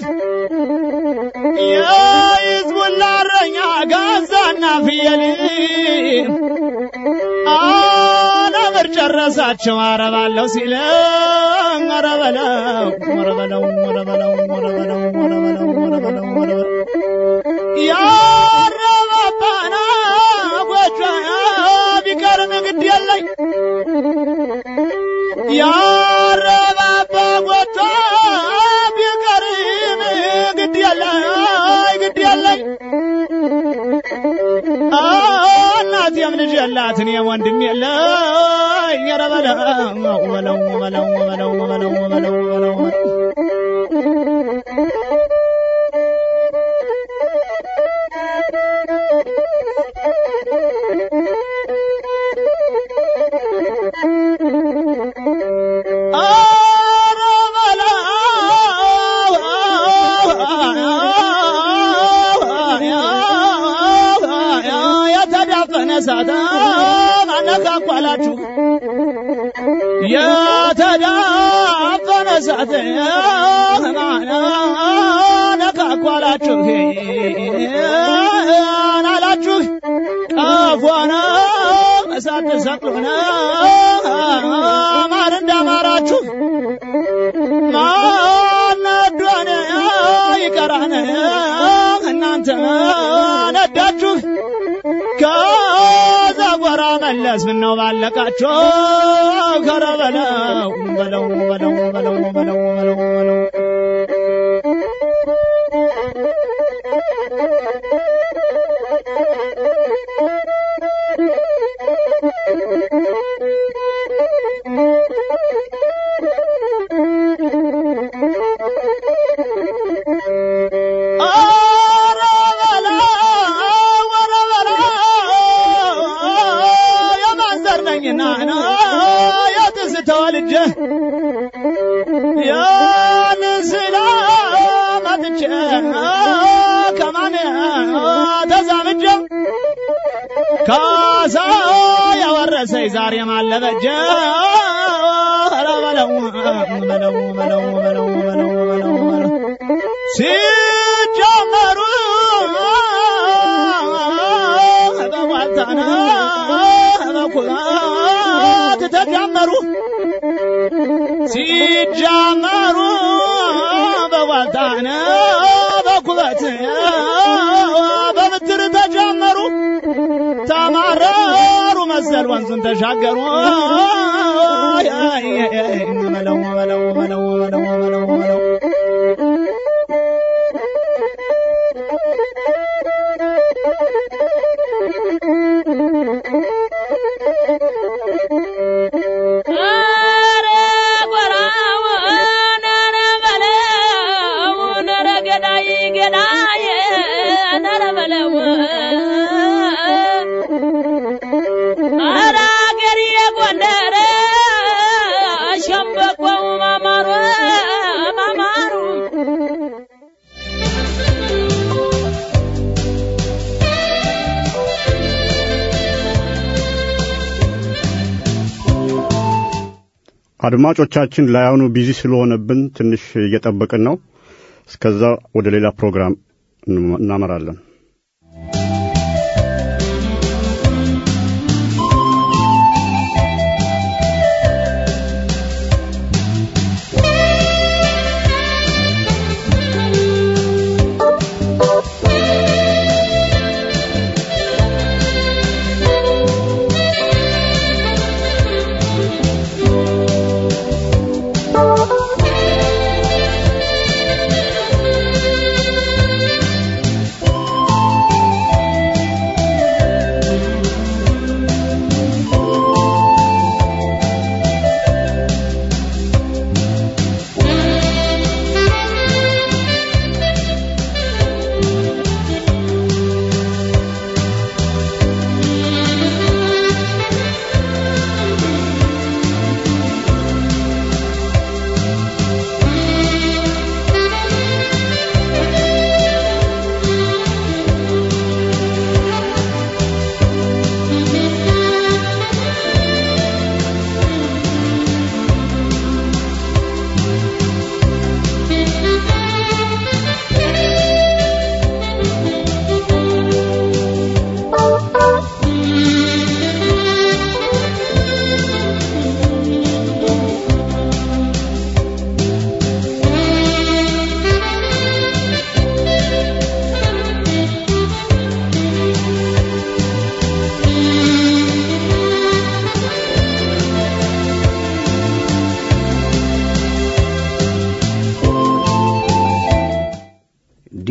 የሕዝቡላ እረኛ ገዛና ፍየል አለምር ጨረሳቸው አረባለሁ ሲል ኧረ በለው ኧረ በለው ኧረ በለው ኧረ በለው ኧረ በለው ኧረ በለው ኧረ በለው ያረባባና ጎጆ ቢቀርም ግድ የለኝ ያረባባ ጎጆ ቢቀርም ግድ የለኝ ግድ የለኝ እናቴም ልጅ የላት እኔም ወንድም የለኝ ኧረ በለው በለው በለው በለው በለው በለው በለው ኧረ በለው የተዳፈነ እሳት አነካኳላችሁ የተዳፈነ እሳት አነካኳላችሁ አላችሁ ቀፎነ እሳት ተሰቅሎነ ማር እንዳማራችሁ ማነዶነ ይቀራነ እናንተ ነዳችሁ ከዛ ጎራ መለስ ምነው ባለቃችሁ ከረ በለው በለው በለው በለው በለው በለው በለው ኧረ በለው ኧረ በለው የማንዘር ነኝና የትዝታው ልጅ ያንስላ መጥቼ ከማን ተዛምጄ ካሳ ያወረሰኝ ዛሬ ማለበጀ ኧረ በለው በለው በለው በለው በለው በለው በለው ሲጀመሩ በዋልታና በኩራት ተጀመሩ ሲጀመሩ በዋልታና በኩበት በብትር ተጀመሩ ተማረሩ መሰል ወንዙን ተሻገሩ በለው በለው በለው በለው በለው በለው ኧረ ጎራው ነረ በለው ነረ ገዳይ ገዳይ ነረ በለው ኧረ አገሬ ጎንደር ሸምበቆው ማማሩ ማማሩ አድማጮቻችን ላያኑ ቢዚ ስለሆነብን ትንሽ እየጠበቅን ነው። እስከዛ ወደ ሌላ ፕሮግራም እናመራለን። ኧረ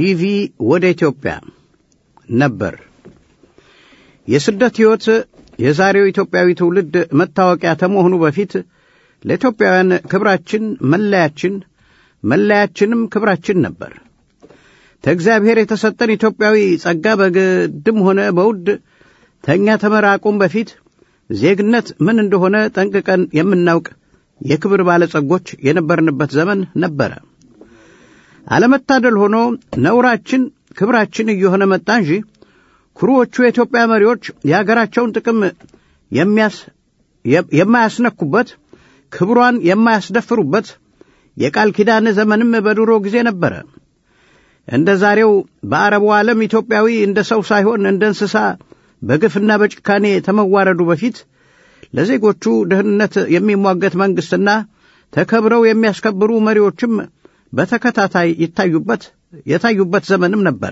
ዲቪ ወደ ኢትዮጵያ ነበር። የስደት ሕይወት የዛሬው ኢትዮጵያዊ ትውልድ መታወቂያ ከመሆኑ በፊት ለኢትዮጵያውያን ክብራችን መለያችን፣ መለያችንም ክብራችን ነበር። ከእግዚአብሔር የተሰጠን ኢትዮጵያዊ ጸጋ በግድም ሆነ በውድ ተኛ ተመራቁም በፊት ዜግነት ምን እንደሆነ ጠንቅቀን የምናውቅ የክብር ባለጸጎች የነበርንበት ዘመን ነበረ። አለመታደል ሆኖ ነውራችን ክብራችን እየሆነ መጣ እንጂ ኩሩዎቹ የኢትዮጵያ መሪዎች የአገራቸውን ጥቅም የማያስነኩበት ክብሯን የማያስደፍሩበት የቃል ኪዳን ዘመንም በድሮ ጊዜ ነበረ። እንደ ዛሬው በአረቡ ዓለም ኢትዮጵያዊ እንደ ሰው ሳይሆን እንደ እንስሳ በግፍና በጭካኔ ተመዋረዱ በፊት ለዜጎቹ ደህንነት የሚሟገት መንግሥትና ተከብረው የሚያስከብሩ መሪዎችም በተከታታይ ይታዩበት የታዩበት ዘመንም ነበረ።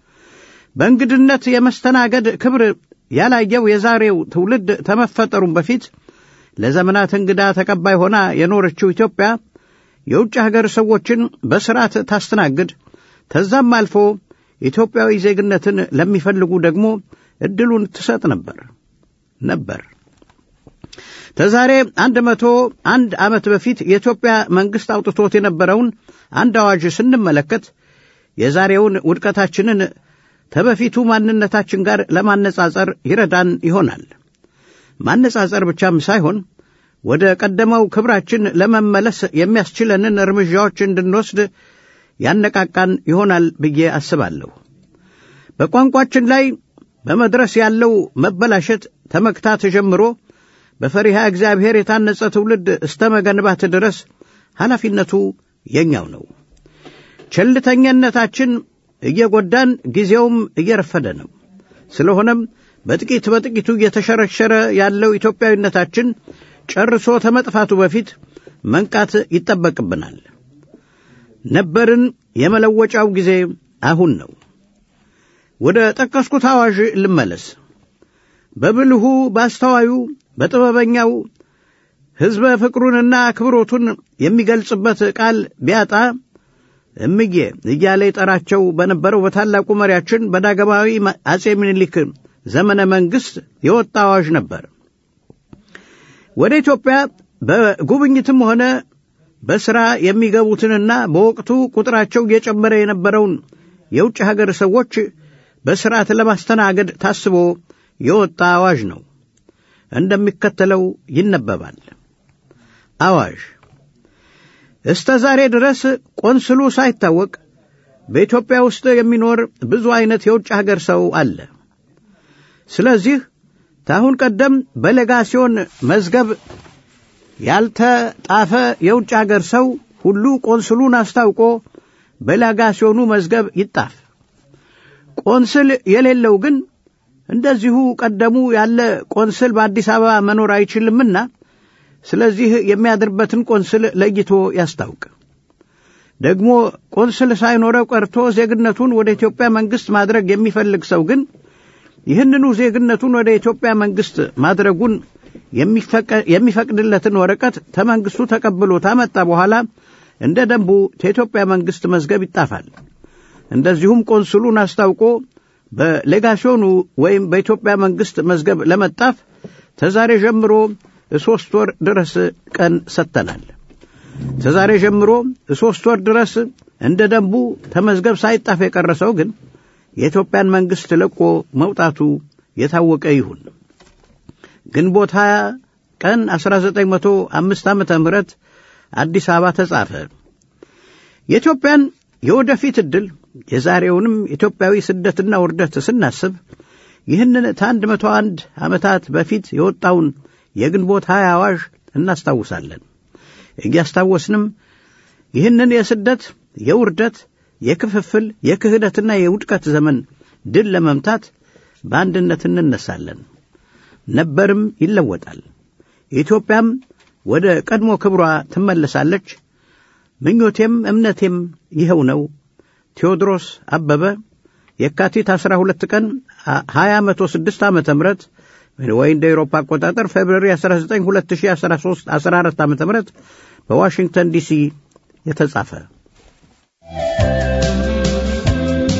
በእንግድነት የመስተናገድ ክብር ያላየው የዛሬው ትውልድ ተመፈጠሩም በፊት ለዘመናት እንግዳ ተቀባይ ሆና የኖረችው ኢትዮጵያ የውጭ ሀገር ሰዎችን በሥርዓት ታስተናግድ፣ ተዛም አልፎ ኢትዮጵያዊ ዜግነትን ለሚፈልጉ ደግሞ ዕድሉን ትሰጥ ነበር ነበር። ከዛሬ አንድ መቶ አንድ ዓመት በፊት የኢትዮጵያ መንግሥት አውጥቶት የነበረውን አንድ አዋጅ ስንመለከት የዛሬውን ውድቀታችንን ተበፊቱ ማንነታችን ጋር ለማነጻጸር ይረዳን ይሆናል። ማነጻጸር ብቻም ሳይሆን ወደ ቀደመው ክብራችን ለመመለስ የሚያስችለንን እርምጃዎች እንድንወስድ ያነቃቃን ይሆናል ብዬ አስባለሁ። በቋንቋችን ላይ በመድረስ ያለው መበላሸት ተመክታት ጀምሮ በፈሪሃ እግዚአብሔር የታነጸ ትውልድ እስተ መገንባት ድረስ ኃላፊነቱ የኛው ነው። ቸልተኝነታችን እየጎዳን ጊዜውም እየረፈደ ነው። ስለሆነም በጥቂት በጥቂቱ እየተሸረሸረ ያለው ኢትዮጵያዊነታችን ጨርሶ ተመጥፋቱ በፊት መንቃት ይጠበቅብናል። ነበርን የመለወጫው ጊዜ አሁን ነው። ወደ ጠቀስኩት አዋዥ ልመለስ። በብልሁ በአስተዋዩ በጥበበኛው ሕዝበ ፍቅሩንና አክብሮቱን የሚገልጽበት ቃል ቢያጣ እምዬ እያለ የጠራቸው በነበረው በታላቁ መሪያችን በዳግማዊ አጼ ምኒልክ ዘመነ መንግሥት የወጣ አዋዥ ነበር። ወደ ኢትዮጵያ በጉብኝትም ሆነ በሥራ የሚገቡትንና በወቅቱ ቁጥራቸው እየጨመረ የነበረውን የውጭ ሀገር ሰዎች በሥርዓት ለማስተናገድ ታስቦ የወጣ አዋዥ ነው። እንደሚከተለው ይነበባል። አዋዥ እስተ ዛሬ ድረስ ቆንስሉ ሳይታወቅ በኢትዮጵያ ውስጥ የሚኖር ብዙ ዐይነት የውጭ ሀገር ሰው አለ። ስለዚህ ታሁን ቀደም በሌጋሲዮን መዝገብ ያልተጣፈ የውጭ አገር ሰው ሁሉ ቆንስሉን አስታውቆ በሌጋሲዮኑ መዝገብ ይጣፍ። ቆንስል የሌለው ግን እንደዚሁ ቀደሙ ያለ ቆንስል በአዲስ አበባ መኖር አይችልምና ስለዚህ የሚያድርበትን ቆንስል ለይቶ ያስታውቅ። ደግሞ ቆንስል ሳይኖረው ቀርቶ ዜግነቱን ወደ ኢትዮጵያ መንግሥት ማድረግ የሚፈልግ ሰው ግን ይህንኑ ዜግነቱን ወደ ኢትዮጵያ መንግሥት ማድረጉን የሚፈቅድለትን ወረቀት ተመንግሥቱ ተቀብሎ ታመጣ በኋላ እንደ ደንቡ ከኢትዮጵያ መንግሥት መዝገብ ይጣፋል። እንደዚሁም ቆንስሉን አስታውቆ በሌጋሲዮኑ ወይም በኢትዮጵያ መንግሥት መዝገብ ለመጣፍ ተዛሬ ጀምሮ ሦስት ወር ድረስ ቀን ሰጥተናል። ተዛሬ ጀምሮ ሦስት ወር ድረስ እንደ ደንቡ ተመዝገብ ሳይጣፍ የቀረሰው ግን የኢትዮጵያን መንግሥት ለቆ መውጣቱ የታወቀ ይሁን። ግንቦት 20 ቀን 1905 ዓመተ ምህረት አዲስ አበባ ተጻፈ። የኢትዮጵያን የወደፊት ዕድል የዛሬውንም ኢትዮጵያዊ ስደትና ውርደት ስናስብ ይህንን ከአንድ መቶ አንድ ዓመታት በፊት የወጣውን የግንቦት ሀያ አዋዥ እናስታውሳለን። እያስታወስንም ይህንን የስደት፣ የውርደት፣ የክፍፍል፣ የክህደትና የውድቀት ዘመን ድል ለመምታት በአንድነት እንነሳለን። ነበርም ይለወጣል። ኢትዮጵያም ወደ ቀድሞ ክብሯ ትመለሳለች። ምኞቴም እምነቴም ይኸው ነው። ቴዎድሮስ አበበ የካቲት 12 ቀን 2006 ዓመተ ምህረት ወይ እንደ ኤሮፓ አቆጣጠር ፌብሩዋሪ 19 2013 14 ዓመተ ምህረት በዋሽንግተን ዲሲ የተጻፈ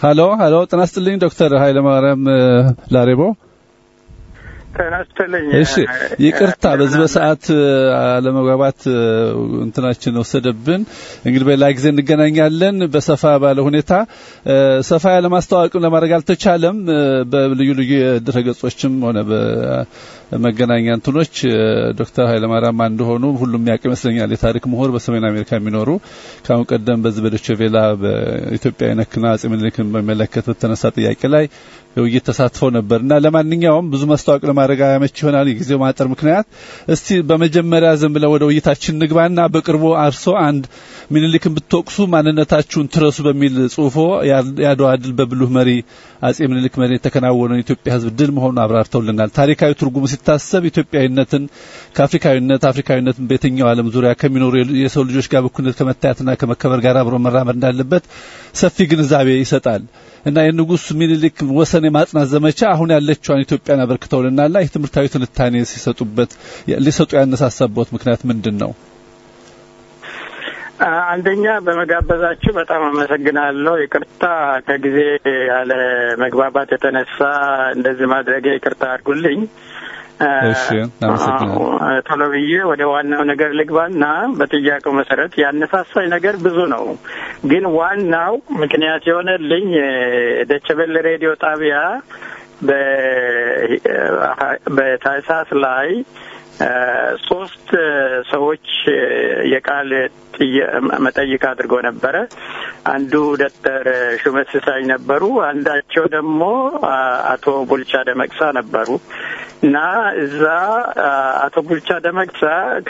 ሀሎ ሀሎ፣ ጤና ይስጥልኝ ዶክተር ኃይለማርያም ላሬቦ። ጤና ይስጥልኝ። እሺ ይቅርታ፣ በዚህ በሰዓት አለመግባባት እንትናችን ወሰደብን። እንግዲህ በሌላ ጊዜ እንገናኛለን በሰፋ ባለ ሁኔታ። ሰፋ ያለ ማስተዋወቅም ለማድረግ አልተቻለም። በልዩ ልዩ ድረገጾችም ሆነ በመገናኛ እንትኖች ዶክተር ኃይለማርያም አንድ ሆኑ ሁሉም ያውቅ ይመስለኛል። የታሪክ ምሁር በሰሜን አሜሪካ የሚኖሩ ከአሁን ቀደም በዚህ በዶቼ ቬላ በኢትዮጵያ ነክና አጼ ምኒልክን በሚመለከት በተነሳ ጥያቄ ላይ የውይይት ተሳትፈው ነበርና ለማንኛውም ብዙ ማስታወቅ ለማድረግ አያመች ይሆናል የጊዜው ማጠር ምክንያት። እስቲ በመጀመሪያ ዝም ብለው ወደ ውይይታችን ንግባና በቅርቡ አርሶ አንድ ምኒልክን ብትወቅሱ ማንነታችሁን ትረሱ በሚል ጽሁፎ የአድዋ ድል በብሉህ መሪ አጼ ምኒልክ መሪ የተከናወነው የኢትዮጵያ ሕዝብ ድል መሆኑን አብራርተውልናል። ታሪካዊ ትርጉሙ ሲታሰብ ኢትዮጵያዊነትን ከአፍሪካዊነት አፍሪካዊነትን በየትኛው ዓለም ዙሪያ ከሚኖሩ የሰው ልጆች ጋር በኩልነት ከመታየትና ከመከበር ጋር አብሮ መራመድ እንዳለበት ሰፊ ግንዛቤ ይሰጣል እና የንጉሥ ምኒልክ ወሰን የማጽናት ዘመቻ አሁን ያለችዋን ኢትዮጵያን አበርክተውልናልና ይህ ትምህርታዊ ትንታኔ ሲሰጡበት ሊሰጡ ያነሳሳበት ምክንያት ምንድን ነው? አንደኛ በመጋበዛችሁ በጣም አመሰግናለሁ። ይቅርታ ከጊዜ ያለ መግባባት የተነሳ እንደዚህ ማድረጌ ይቅርታ አድርጉልኝ። እሺ አመሰግናለሁ። ቶሎ ብዬ ወደ ዋናው ነገር ልግባና በጥያቄው መሰረት ያነሳሳኝ ነገር ብዙ ነው፣ ግን ዋናው ምክንያት የሆነልኝ ደቸበል ሬዲዮ ጣቢያ በታህሳስ ላይ ሶስት ሰዎች የቃል መጠይቅ አድርጎ ነበረ። አንዱ ዶክተር ሹመት ሲሳይ ነበሩ። አንዳቸው ደግሞ አቶ ቡልቻ ደመቅሳ ነበሩ እና እዛ አቶ ቡልቻ ደመቅሳ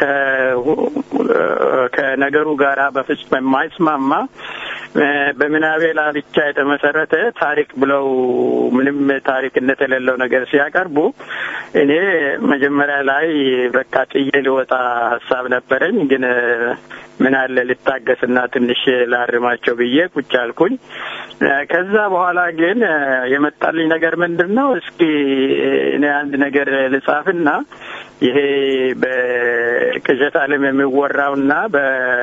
ከነገሩ ጋራ በፍጹም የማይስማማ በምናቤ ላይ ብቻ የተመሰረተ ታሪክ ብለው ምንም ታሪክነት የሌለው ነገር ሲያቀርቡ እኔ መጀመሪያ ላይ በቃ ጥዬ ሊወጣ ሀሳብ ነበረኝ። ግን ምን አለ ልታገስና ትንሽ ላርማቸው ብዬ ቁጭ አልኩኝ። ከዛ በኋላ ግን የመጣልኝ ነገር ምንድን ነው? እስኪ እኔ አንድ ነገር ልጻፍና ይሄ በቅዠት ዓለም የሚወራውና በ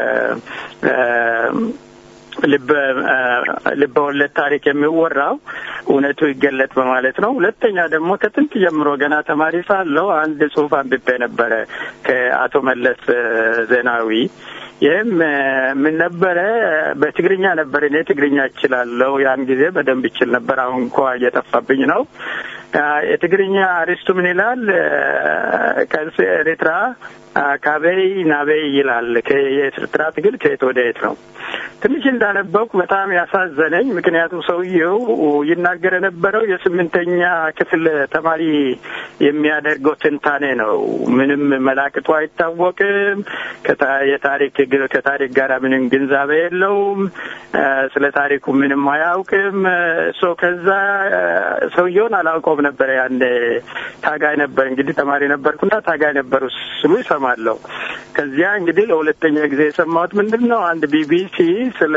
ልበ ወለድ ታሪክ የሚወራው እውነቱ ይገለጥ በማለት ነው። ሁለተኛ ደግሞ ከጥንት ጀምሮ ገና ተማሪ ሳለሁ አንድ ጽሑፍ አንብቤ ነበረ ከአቶ መለስ ዜናዊ። ይህም ምን ነበረ? በትግርኛ ነበር። እኔ ትግርኛ እችላለሁ። ያን ጊዜ በደንብ ይችል ነበር። አሁን እንኳ እየጠፋብኝ ነው። የትግርኛ አሪስቱ ምን ይላል? ከዚ ኤርትራ ካበይ ናበይ ይላል። የኤርትራ ትግል ከየት ወደ የት ነው? ትንሽ እንዳነበብኩ በጣም ያሳዘነኝ፣ ምክንያቱም ሰውየው ይናገር የነበረው የስምንተኛ ክፍል ተማሪ የሚያደርገው ትንታኔ ነው። ምንም መላቅጡ አይታወቅም። የታሪክ ከታሪክ ጋር ምንም ግንዛቤ የለውም። ስለ ታሪኩ ምንም አያውቅም። ሶ ከዛ ሰውየውን አላውቀውም ነበረ። ያን ታጋይ ነበር እንግዲህ ተማሪ ነበርኩና ታጋይ ነበሩ ስሉ ይሰማለሁ። ከዚያ እንግዲህ ለሁለተኛ ጊዜ የሰማሁት ምንድን ነው አንድ ቢቢሲ ስለ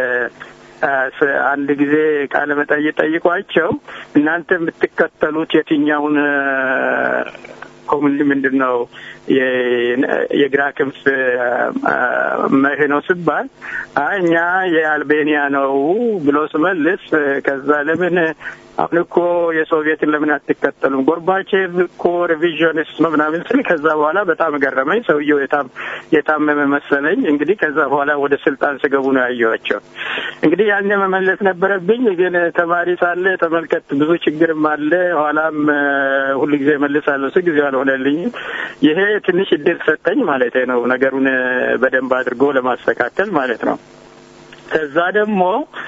አንድ ጊዜ ቃለ መጠይቅ ጠይቋቸው እናንተ የምትከተሉት የትኛውን ኮሙኒ ምንድን ነው የግራ ክንፍ መርህ ነው ስባል እኛ የአልቤኒያ ነው ብሎ ስመልስ ከዛ ለምን አሁን እኮ የሶቪየትን ለምን አትከተሉም? ጎርባቼቭ እኮ ሪቪዥኒስት ነው ምናምን ስል ከዛ በኋላ በጣም ገረመኝ። ሰውየው የታመመ መሰለኝ። እንግዲህ ከዛ በኋላ ወደ ስልጣን ስገቡ ነው ያየኋቸው። እንግዲህ ያኔ መመለስ ነበረብኝ፣ ግን ተማሪ ሳለ ተመልከት፣ ብዙ ችግርም አለ። ኋላም ሁሉ ጊዜ መልሳለሁ ስ ጊዜ አልሆነልኝም። ይሄ ትንሽ እድል ሰጠኝ ማለት ነው፣ ነገሩን በደንብ አድርጎ ለማስተካከል ማለት ነው። ከዛ ደግሞ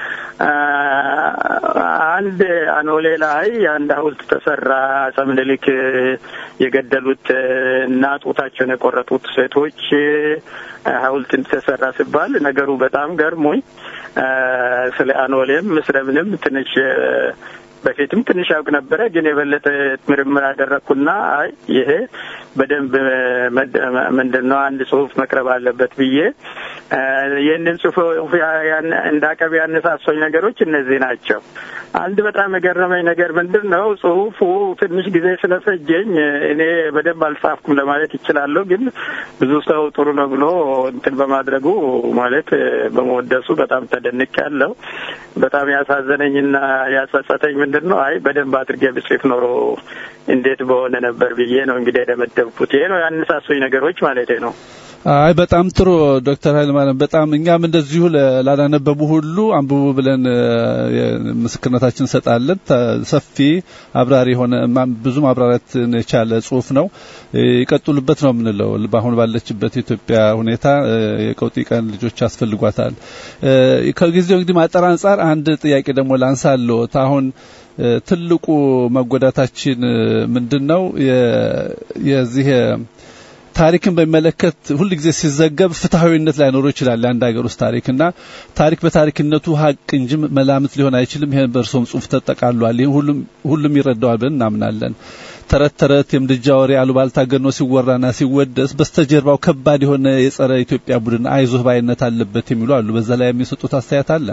አንድ አኖሌ ላይ አንድ ሐውልት ተሰራ። አፄ ምኒልክ የገደሉት እና ጡታቸውን የቆረጡት ሴቶች ሐውልት ተሰራ ሲባል ነገሩ በጣም ገርሞኝ ስለ አኖሌም ስለምንም ትንሽ በፊትም ትንሽ ያውቅ ነበረ፣ ግን የበለጠ ምርምር አደረግኩና አይ ይሄ በደንብ ምንድን ነው አንድ ጽሁፍ መቅረብ አለበት ብዬ ይህንን ጽሁፍ እንዳቀብ ያነሳሶኝ ነገሮች እነዚህ ናቸው። አንድ በጣም የገረመኝ ነገር ምንድን ነው ጽሁፉ ትንሽ ጊዜ ስለፈጀኝ እኔ በደንብ አልጻፍኩም ለማለት ይችላለሁ። ግን ብዙ ሰው ጥሩ ነው ብሎ እንትን በማድረጉ ማለት በመወደሱ በጣም ተደንቅ ያለው በጣም ያሳዘነኝና ያጸጸተኝ ምንድን ነው አይ በደንብ አድርጌ ብጽፍ ኖሮ እንዴት በሆነ ነበር ብዬ ነው እንግዲህ የደመደብኩት። ይሄ ነው ያነሳሱኝ ነገሮች ማለቴ ነው። አይ በጣም ጥሩ ዶክተር ኃይለማርያም በጣም እኛም እንደዚሁ ላላነበቡ ሁሉ አንብቡ ብለን ምስክርነታችን እንሰጣለን። ሰፊ አብራሪ የሆነ ብዙ ማብራሪያትን የቻለ ጽሁፍ ነው። ይቀጥሉበት ነው የምንለው። በአሁን ባለችበት የኢትዮጵያ ሁኔታ የቀውጢ ቀን ልጆች ያስፈልጓታል። ከጊዜው እንግዲህ ማጠር አንጻር አንድ ጥያቄ ደግሞ ላንሳለዎት አሁን ትልቁ መጎዳታችን ምንድን ነው? የዚህ ታሪክን በሚመለከት ሁል ጊዜ ሲዘገብ ፍትሐዊነት ላይኖረው ይችላል። የአንድ ሀገር ውስጥ ታሪክ እና ታሪክ በታሪክነቱ ሀቅ እንጂ መላምት ሊሆን አይችልም። ይሄን በእርሶም ጽሁፍ ተጠቃሏል። ይህን ሁሉም ሁሉም ይረዳዋል ብለን እናምናለን። ተረት ተረት የምድጃ ወሬ አሉባልታ ገኖ ሲወራና ሲወደስ በስተጀርባው ከባድ የሆነ የጸረ ኢትዮጵያ ቡድን አይዞህ ባይነት አለበት የሚሉ አሉ። በዛ ላይ የሚሰጡት አስተያየት አለ?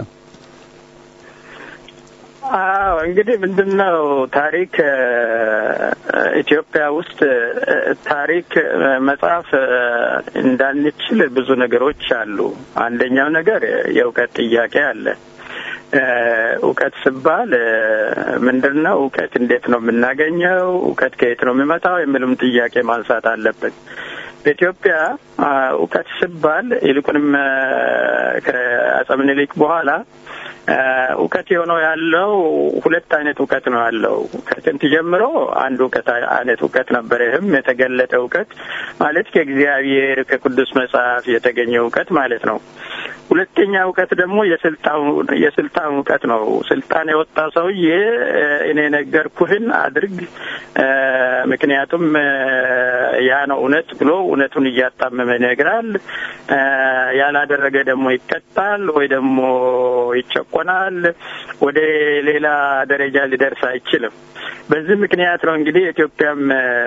አዎ እንግዲህ ምንድን ነው ታሪክ ኢትዮጵያ ውስጥ ታሪክ መጽሐፍ እንዳንችል ብዙ ነገሮች አሉ። አንደኛው ነገር የእውቀት ጥያቄ አለ። እውቀት ሲባል ምንድን ነው? እውቀት እንዴት ነው የምናገኘው? እውቀት ከየት ነው የሚመጣው? የሚልም ጥያቄ ማንሳት አለብን። በኢትዮጵያ እውቀት ሲባል ይልቁንም ከአፄ ምኒልክ በኋላ እውቀት የሆነው ያለው ሁለት አይነት እውቀት ነው ያለው። ከጥንት ጀምሮ አንድ እውቀት አይነት እውቀት ነበር። ይህም የተገለጠ እውቀት ማለት ከእግዚአብሔር ከቅዱስ መጽሐፍ የተገኘ እውቀት ማለት ነው። ሁለተኛ እውቀት ደግሞ የስልጣን እውቀት ነው። ስልጣን የወጣ ሰውዬ እኔ ነገርኩህን አድርግ፣ ምክንያቱም ያ ነው እውነት ብሎ እውነቱን እያጣመመ ይነግራል። ያላደረገ ደግሞ ይቀጣል ወይ ደግሞ ይጨቆናል። ወደ ሌላ ደረጃ ሊደርስ አይችልም። በዚህ ምክንያት ነው እንግዲህ ኢትዮጵያም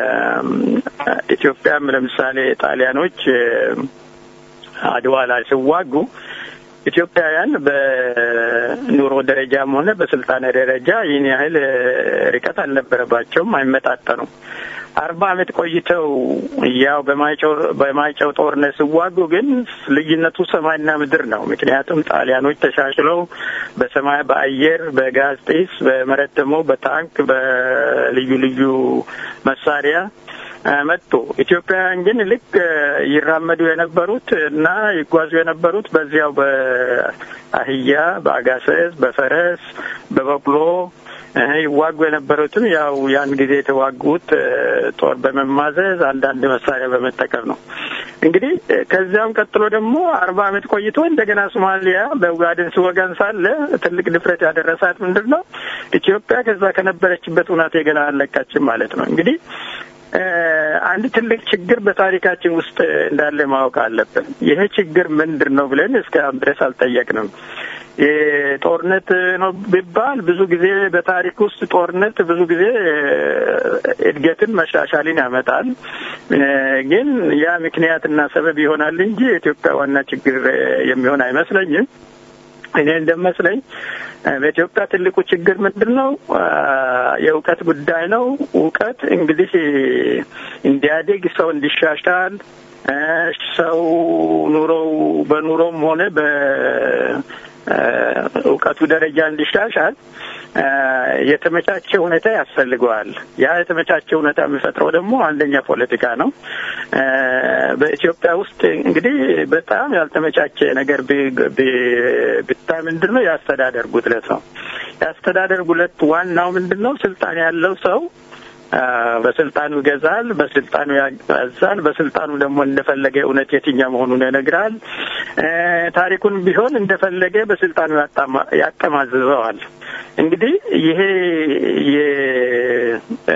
ኢትዮጵያም ለምሳሌ ጣሊያኖች አድዋ ላይ ሲዋጉ ኢትዮጵያውያን በኑሮ ደረጃም ሆነ በስልጣኔ ደረጃ ይህን ያህል ርቀት አልነበረባቸውም፣ አይመጣጠኑም። አርባ ዓመት ቆይተው ያው በማይጨው ጦርነት ሲዋጉ ግን ልዩነቱ ሰማይና ምድር ነው። ምክንያቱም ጣሊያኖች ተሻሽለው በሰማይ በአየር በጋዝ ጢስ በመሬት ደግሞ በታንክ በልዩ ልዩ መሳሪያ መጡ። ኢትዮጵያውያን ግን ልክ ይራመዱ የነበሩት እና ይጓዙ የነበሩት በዚያው በአህያ፣ በአጋሰስ፣ በፈረስ፣ በበቅሎ ይዋጉ የነበሩትም ያው ያን ጊዜ የተዋጉት ጦር በመማዘዝ አንዳንድ መሳሪያ በመጠቀም ነው። እንግዲህ ከዚያም ቀጥሎ ደግሞ አርባ ዓመት ቆይቶ እንደገና ሶማሊያ በኡጋዴን ሲወጋን ሳለ ትልቅ ድፍረት ያደረሳት ምንድን ነው? ኢትዮጵያ ከዛ ከነበረችበት እውነቴ ገና አልለቃችም ማለት ነው። እንግዲህ አንድ ትልቅ ችግር በታሪካችን ውስጥ እንዳለ ማወቅ አለብን። ይሄ ችግር ምንድን ነው ብለን እስከ ድረስ አልጠየቅንም። ጦርነት ነው ቢባል ብዙ ጊዜ በታሪክ ውስጥ ጦርነት ብዙ ጊዜ እድገትን መሻሻልን ያመጣል። ግን ያ ምክንያትና ሰበብ ይሆናል እንጂ የኢትዮጵያ ዋና ችግር የሚሆን አይመስለኝም። እኔ እንደመስለኝ በኢትዮጵያ ትልቁ ችግር ምንድን ነው? የእውቀት ጉዳይ ነው። እውቀት እንግዲህ እንዲያድግ ሰው እንዲሻሻል ሰው ኑሮው በኑሮም ሆነ በእውቀቱ ደረጃ እንዲሻሻል የተመቻቸ ሁኔታ ያስፈልገዋል። ያ የተመቻቸ ሁኔታ የሚፈጥረው ደግሞ አንደኛ ፖለቲካ ነው። በኢትዮጵያ ውስጥ እንግዲህ በጣም ያልተመቻቸ ነገር ብታይ ምንድን ነው የአስተዳደር ጉድለት ነው። የአስተዳደር ጉድለት ዋናው ምንድን ነው? ስልጣን ያለው ሰው በስልጣኑ ይገዛል፣ በስልጣኑ ያዛል፣ በስልጣኑ ደግሞ እንደፈለገ እውነት የትኛው መሆኑን ይነግራል። ታሪኩን ቢሆን እንደፈለገ በስልጣኑ ያጠማዝዘዋል። እንግዲህ ይሄ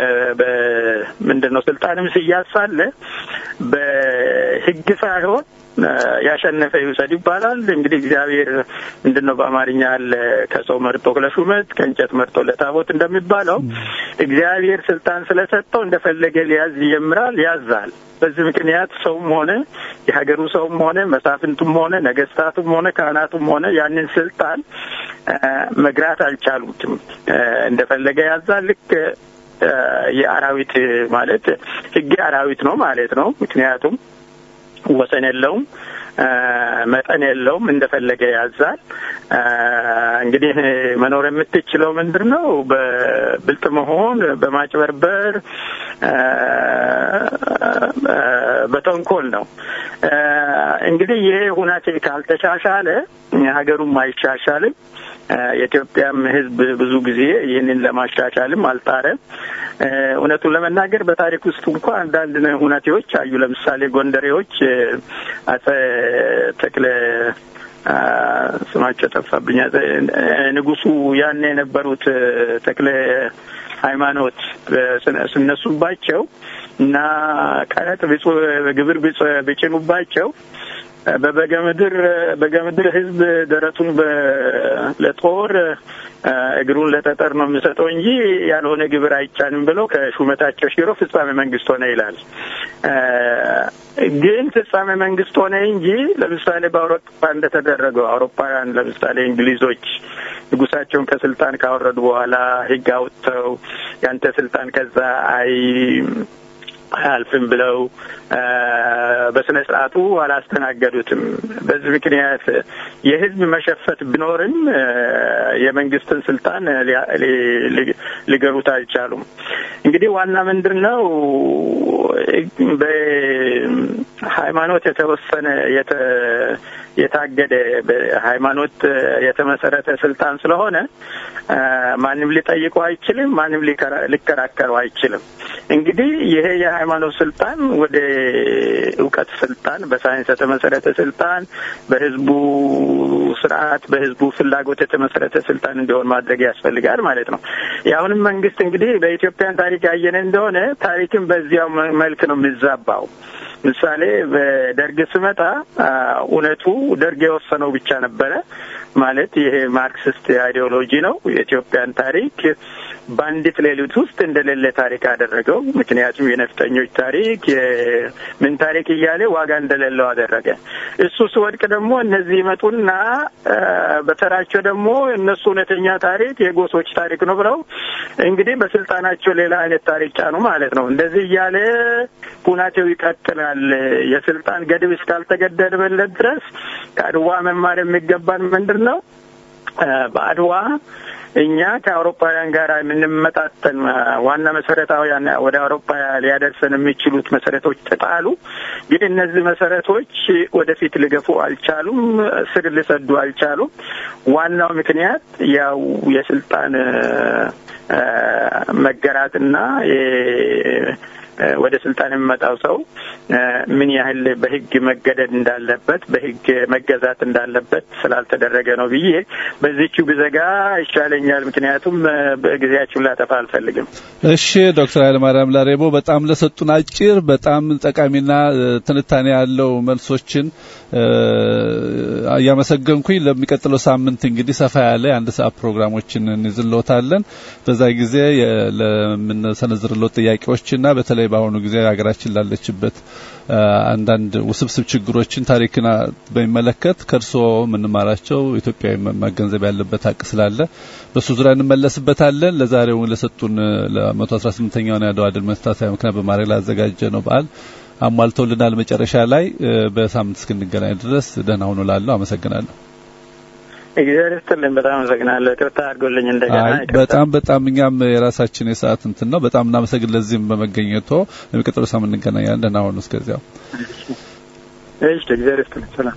ምንድን ነው ስልጣንም ሲያዝ ሳለ በሕግ ሳይሆን ያሸነፈ ይውሰድ ይባላል። እንግዲህ እግዚአብሔር ምንድን ነው በአማርኛ ያለ ከሰው መርጦ ለሹመት ከእንጨት መርጦ ለታቦት እንደሚባለው እግዚአብሔር ስልጣን ስለሰጠው እንደፈለገ ሊያዝ ይጀምራል፣ ያዛል። በዚህ ምክንያት ሰውም ሆነ የሀገሩ ሰውም ሆነ መሳፍንቱም ሆነ ነገስታቱም ሆነ ካህናቱም ሆነ ያንን ስልጣን መግራት አልቻሉትም። እንደፈለገ ያዛል። ልክ የአራዊት ማለት ህግ አራዊት ነው ማለት ነው። ምክንያቱም ወሰን የለውም፣ መጠን የለውም፣ እንደፈለገ ያዛል። እንግዲህ መኖር የምትችለው ምንድን ነው? በብልጥ መሆን፣ በማጭበርበር፣ በተንኮል ነው። እንግዲህ ይሄ ሁናቴ ካልተሻሻለ ሀገሩም አይሻሻልም። የኢትዮጵያም ሕዝብ ብዙ ጊዜ ይህንን ለማሻሻልም አልጣረም። እውነቱን ለመናገር በታሪክ ውስጥ እንኳ አንዳንድ ሁናቴዎች አዩ። ለምሳሌ ጎንደሬዎች አጼ ተክለ ስማቸው ጠፋብኝ። ንጉሱ ያን የነበሩት ተክለ ሃይማኖት ስነሱባቸው እና ቀረጥ ግብር ቢጭኑባቸው በበገምድር በገምድር ህዝብ ደረቱን ለጦር እግሩን ለጠጠር ነው የሚሰጠው እንጂ ያልሆነ ግብር አይጫንም ብለው ከሹመታቸው ሽሮ ፍጻሜ መንግስት ሆነ ይላል። ግን ፍጻሜ መንግስት ሆነ እንጂ ለምሳሌ በአውሮፓ እንደተደረገው አውሮፓውያን ለምሳሌ እንግሊዞች ንጉሳቸውን ከስልጣን ካወረዱ በኋላ ህግ አውጥተው ያንተ ስልጣን ከዛ አይ አያልፍም ብለው በስነ ስርዓቱ አላስተናገዱትም። በዚህ ምክንያት የህዝብ መሸፈት ቢኖርም የመንግስትን ስልጣን ሊገሩት አልቻሉም። እንግዲህ ዋና ምንድን ነው በሃይማኖት የተወሰነ የታገደ በሃይማኖት የተመሰረተ ስልጣን ስለሆነ ማንም ሊጠይቀው አይችልም። ማንም ሊከራከረው አይችልም። እንግዲህ ይሄ የሃይማኖት ስልጣን ወደ እውቀት ስልጣን፣ በሳይንስ የተመሰረተ ስልጣን፣ በህዝቡ ስርዓት፣ በህዝቡ ፍላጎት የተመሰረተ ስልጣን እንዲሆን ማድረግ ያስፈልጋል ማለት ነው። የአሁንም መንግስት እንግዲህ በኢትዮጵያን ታሪክ ያየነ እንደሆነ ታሪክን በዚያው መልክ ነው የሚዛባው። ምሳሌ በደርግ ስመጣ እውነቱ ደርግ የወሰነው ብቻ ነበረ ማለት ይሄ ማርክሲስት አይዲዮሎጂ ነው። የኢትዮጵያን ታሪክ በአንዲት ሌሊት ውስጥ እንደሌለ ታሪክ አደረገው። ምክንያቱም የነፍጠኞች ታሪክ የምን ታሪክ እያለ ዋጋ እንደሌለው አደረገ። እሱ ሲወድቅ ደግሞ እነዚህ ይመጡና በተራቸው ደግሞ እነሱ እውነተኛ ታሪክ የጎሶች ታሪክ ነው ብለው እንግዲህ በስልጣናቸው ሌላ አይነት ታሪክ ጫኑ ማለት ነው። እንደዚህ እያለ ሁናቴው ይቀጥላል። የስልጣን ገድብ እስካልተገደበለት ድረስ ከአድዋ መማር የሚገባን ምንድን ነው? በአድዋ እኛ ከአውሮፓውያን ጋር የምንመጣጠን ዋና መሰረታዊያን ወደ አውሮፓ ሊያደርሰን የሚችሉት መሰረቶች ተጣሉ። ግን እነዚህ መሰረቶች ወደፊት ሊገፉ አልቻሉም፣ ስር ሊሰዱ አልቻሉም። ዋናው ምክንያት ያው የስልጣን መገራትና ወደ ስልጣን የሚመጣው ሰው ምን ያህል በሕግ መገደድ እንዳለበት በሕግ መገዛት እንዳለበት ስላልተደረገ ነው ብዬ በዚቹ ብዘጋ ይሻለኛል። ምክንያቱም በጊዜያችሁን ላጠፋ አልፈልግም። እሺ ዶክተር ኃይለማርያም ላሬቦ በጣም ለሰጡን አጭር በጣም ጠቃሚና ትንታኔ ያለው መልሶችን እያመሰገንኩኝ ለሚቀጥለው ሳምንት እንግዲህ ሰፋ ያለ የአንድ ሰዓት ፕሮግራሞችን እንይዝልዎታለን። በዛ ጊዜ ለምንሰነዝርልዎት ጥያቄዎችና በተለይ በአሁኑ ጊዜ ሀገራችን ላለችበት አንዳንድ ውስብስብ ችግሮችን ታሪክን በሚመለከት ከእርስዎ የምንማራቸው ኢትዮጵያዊ መገንዘብ ያለበት ሀቅ ስላለ በሱ ዙሪያ እንመለስበታለን። ለዛሬው ለሰጡን ለመቶ አስራ ስምንተኛውን የአድዋ ድል መታሰቢያ ምክንያት በማድረግ ላዘጋጀ ነው በዓል አሟልተውልናል። መጨረሻ ላይ በሳምንት እስክንገናኝ ድረስ ደህና ሁኑ እላለሁ። አመሰግናለሁ። እግዚአብሔር ይስጥልኝ። በጣም አመሰግናለሁ። ይቅርታ አድርጎልኝ እንደገና በጣም በጣም እኛም የራሳችን የሰዓት እንትን ነው። በጣም እናመሰግን ለዚህም በመገኘቶ። የሚቀጥለው ሳምንት እንገናኛለን። ደህና ሁኑ። እስከዚያው እሺ። እግዚአብሔር ይስጥልኝ። ሰላም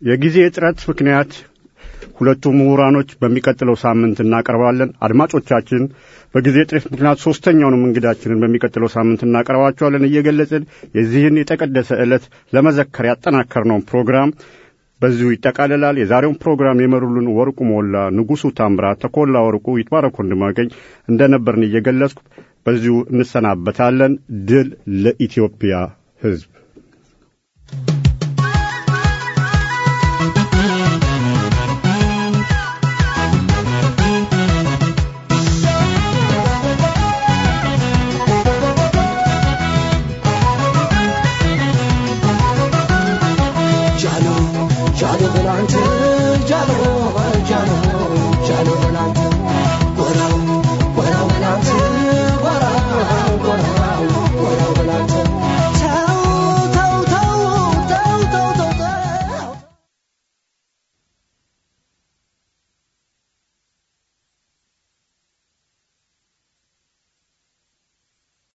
የጊዜ እጥረት ምክንያት ሁለቱ ምሁራኖች በሚቀጥለው ሳምንት እናቀርባለን። አድማጮቻችን በጊዜ እጥረት ምክንያት ሶስተኛውንም እንግዳችንን በሚቀጥለው ሳምንት እናቀርባቸዋለን እየገለጽን የዚህን የተቀደሰ ዕለት ለመዘከር ያጠናከርነውን ፕሮግራም በዚሁ ይጠቃልላል። የዛሬውን ፕሮግራም የመሩልን ወርቁ ሞላ፣ ንጉሡ ታምራት፣ ተኮላ ወርቁ፣ ይትባረክ ወንድማገኝ እንደነበርን እየገለጽኩ በዚሁ እንሰናበታለን። ድል ለኢትዮጵያ ሕዝብ። Jalo, Jalo, Jalo,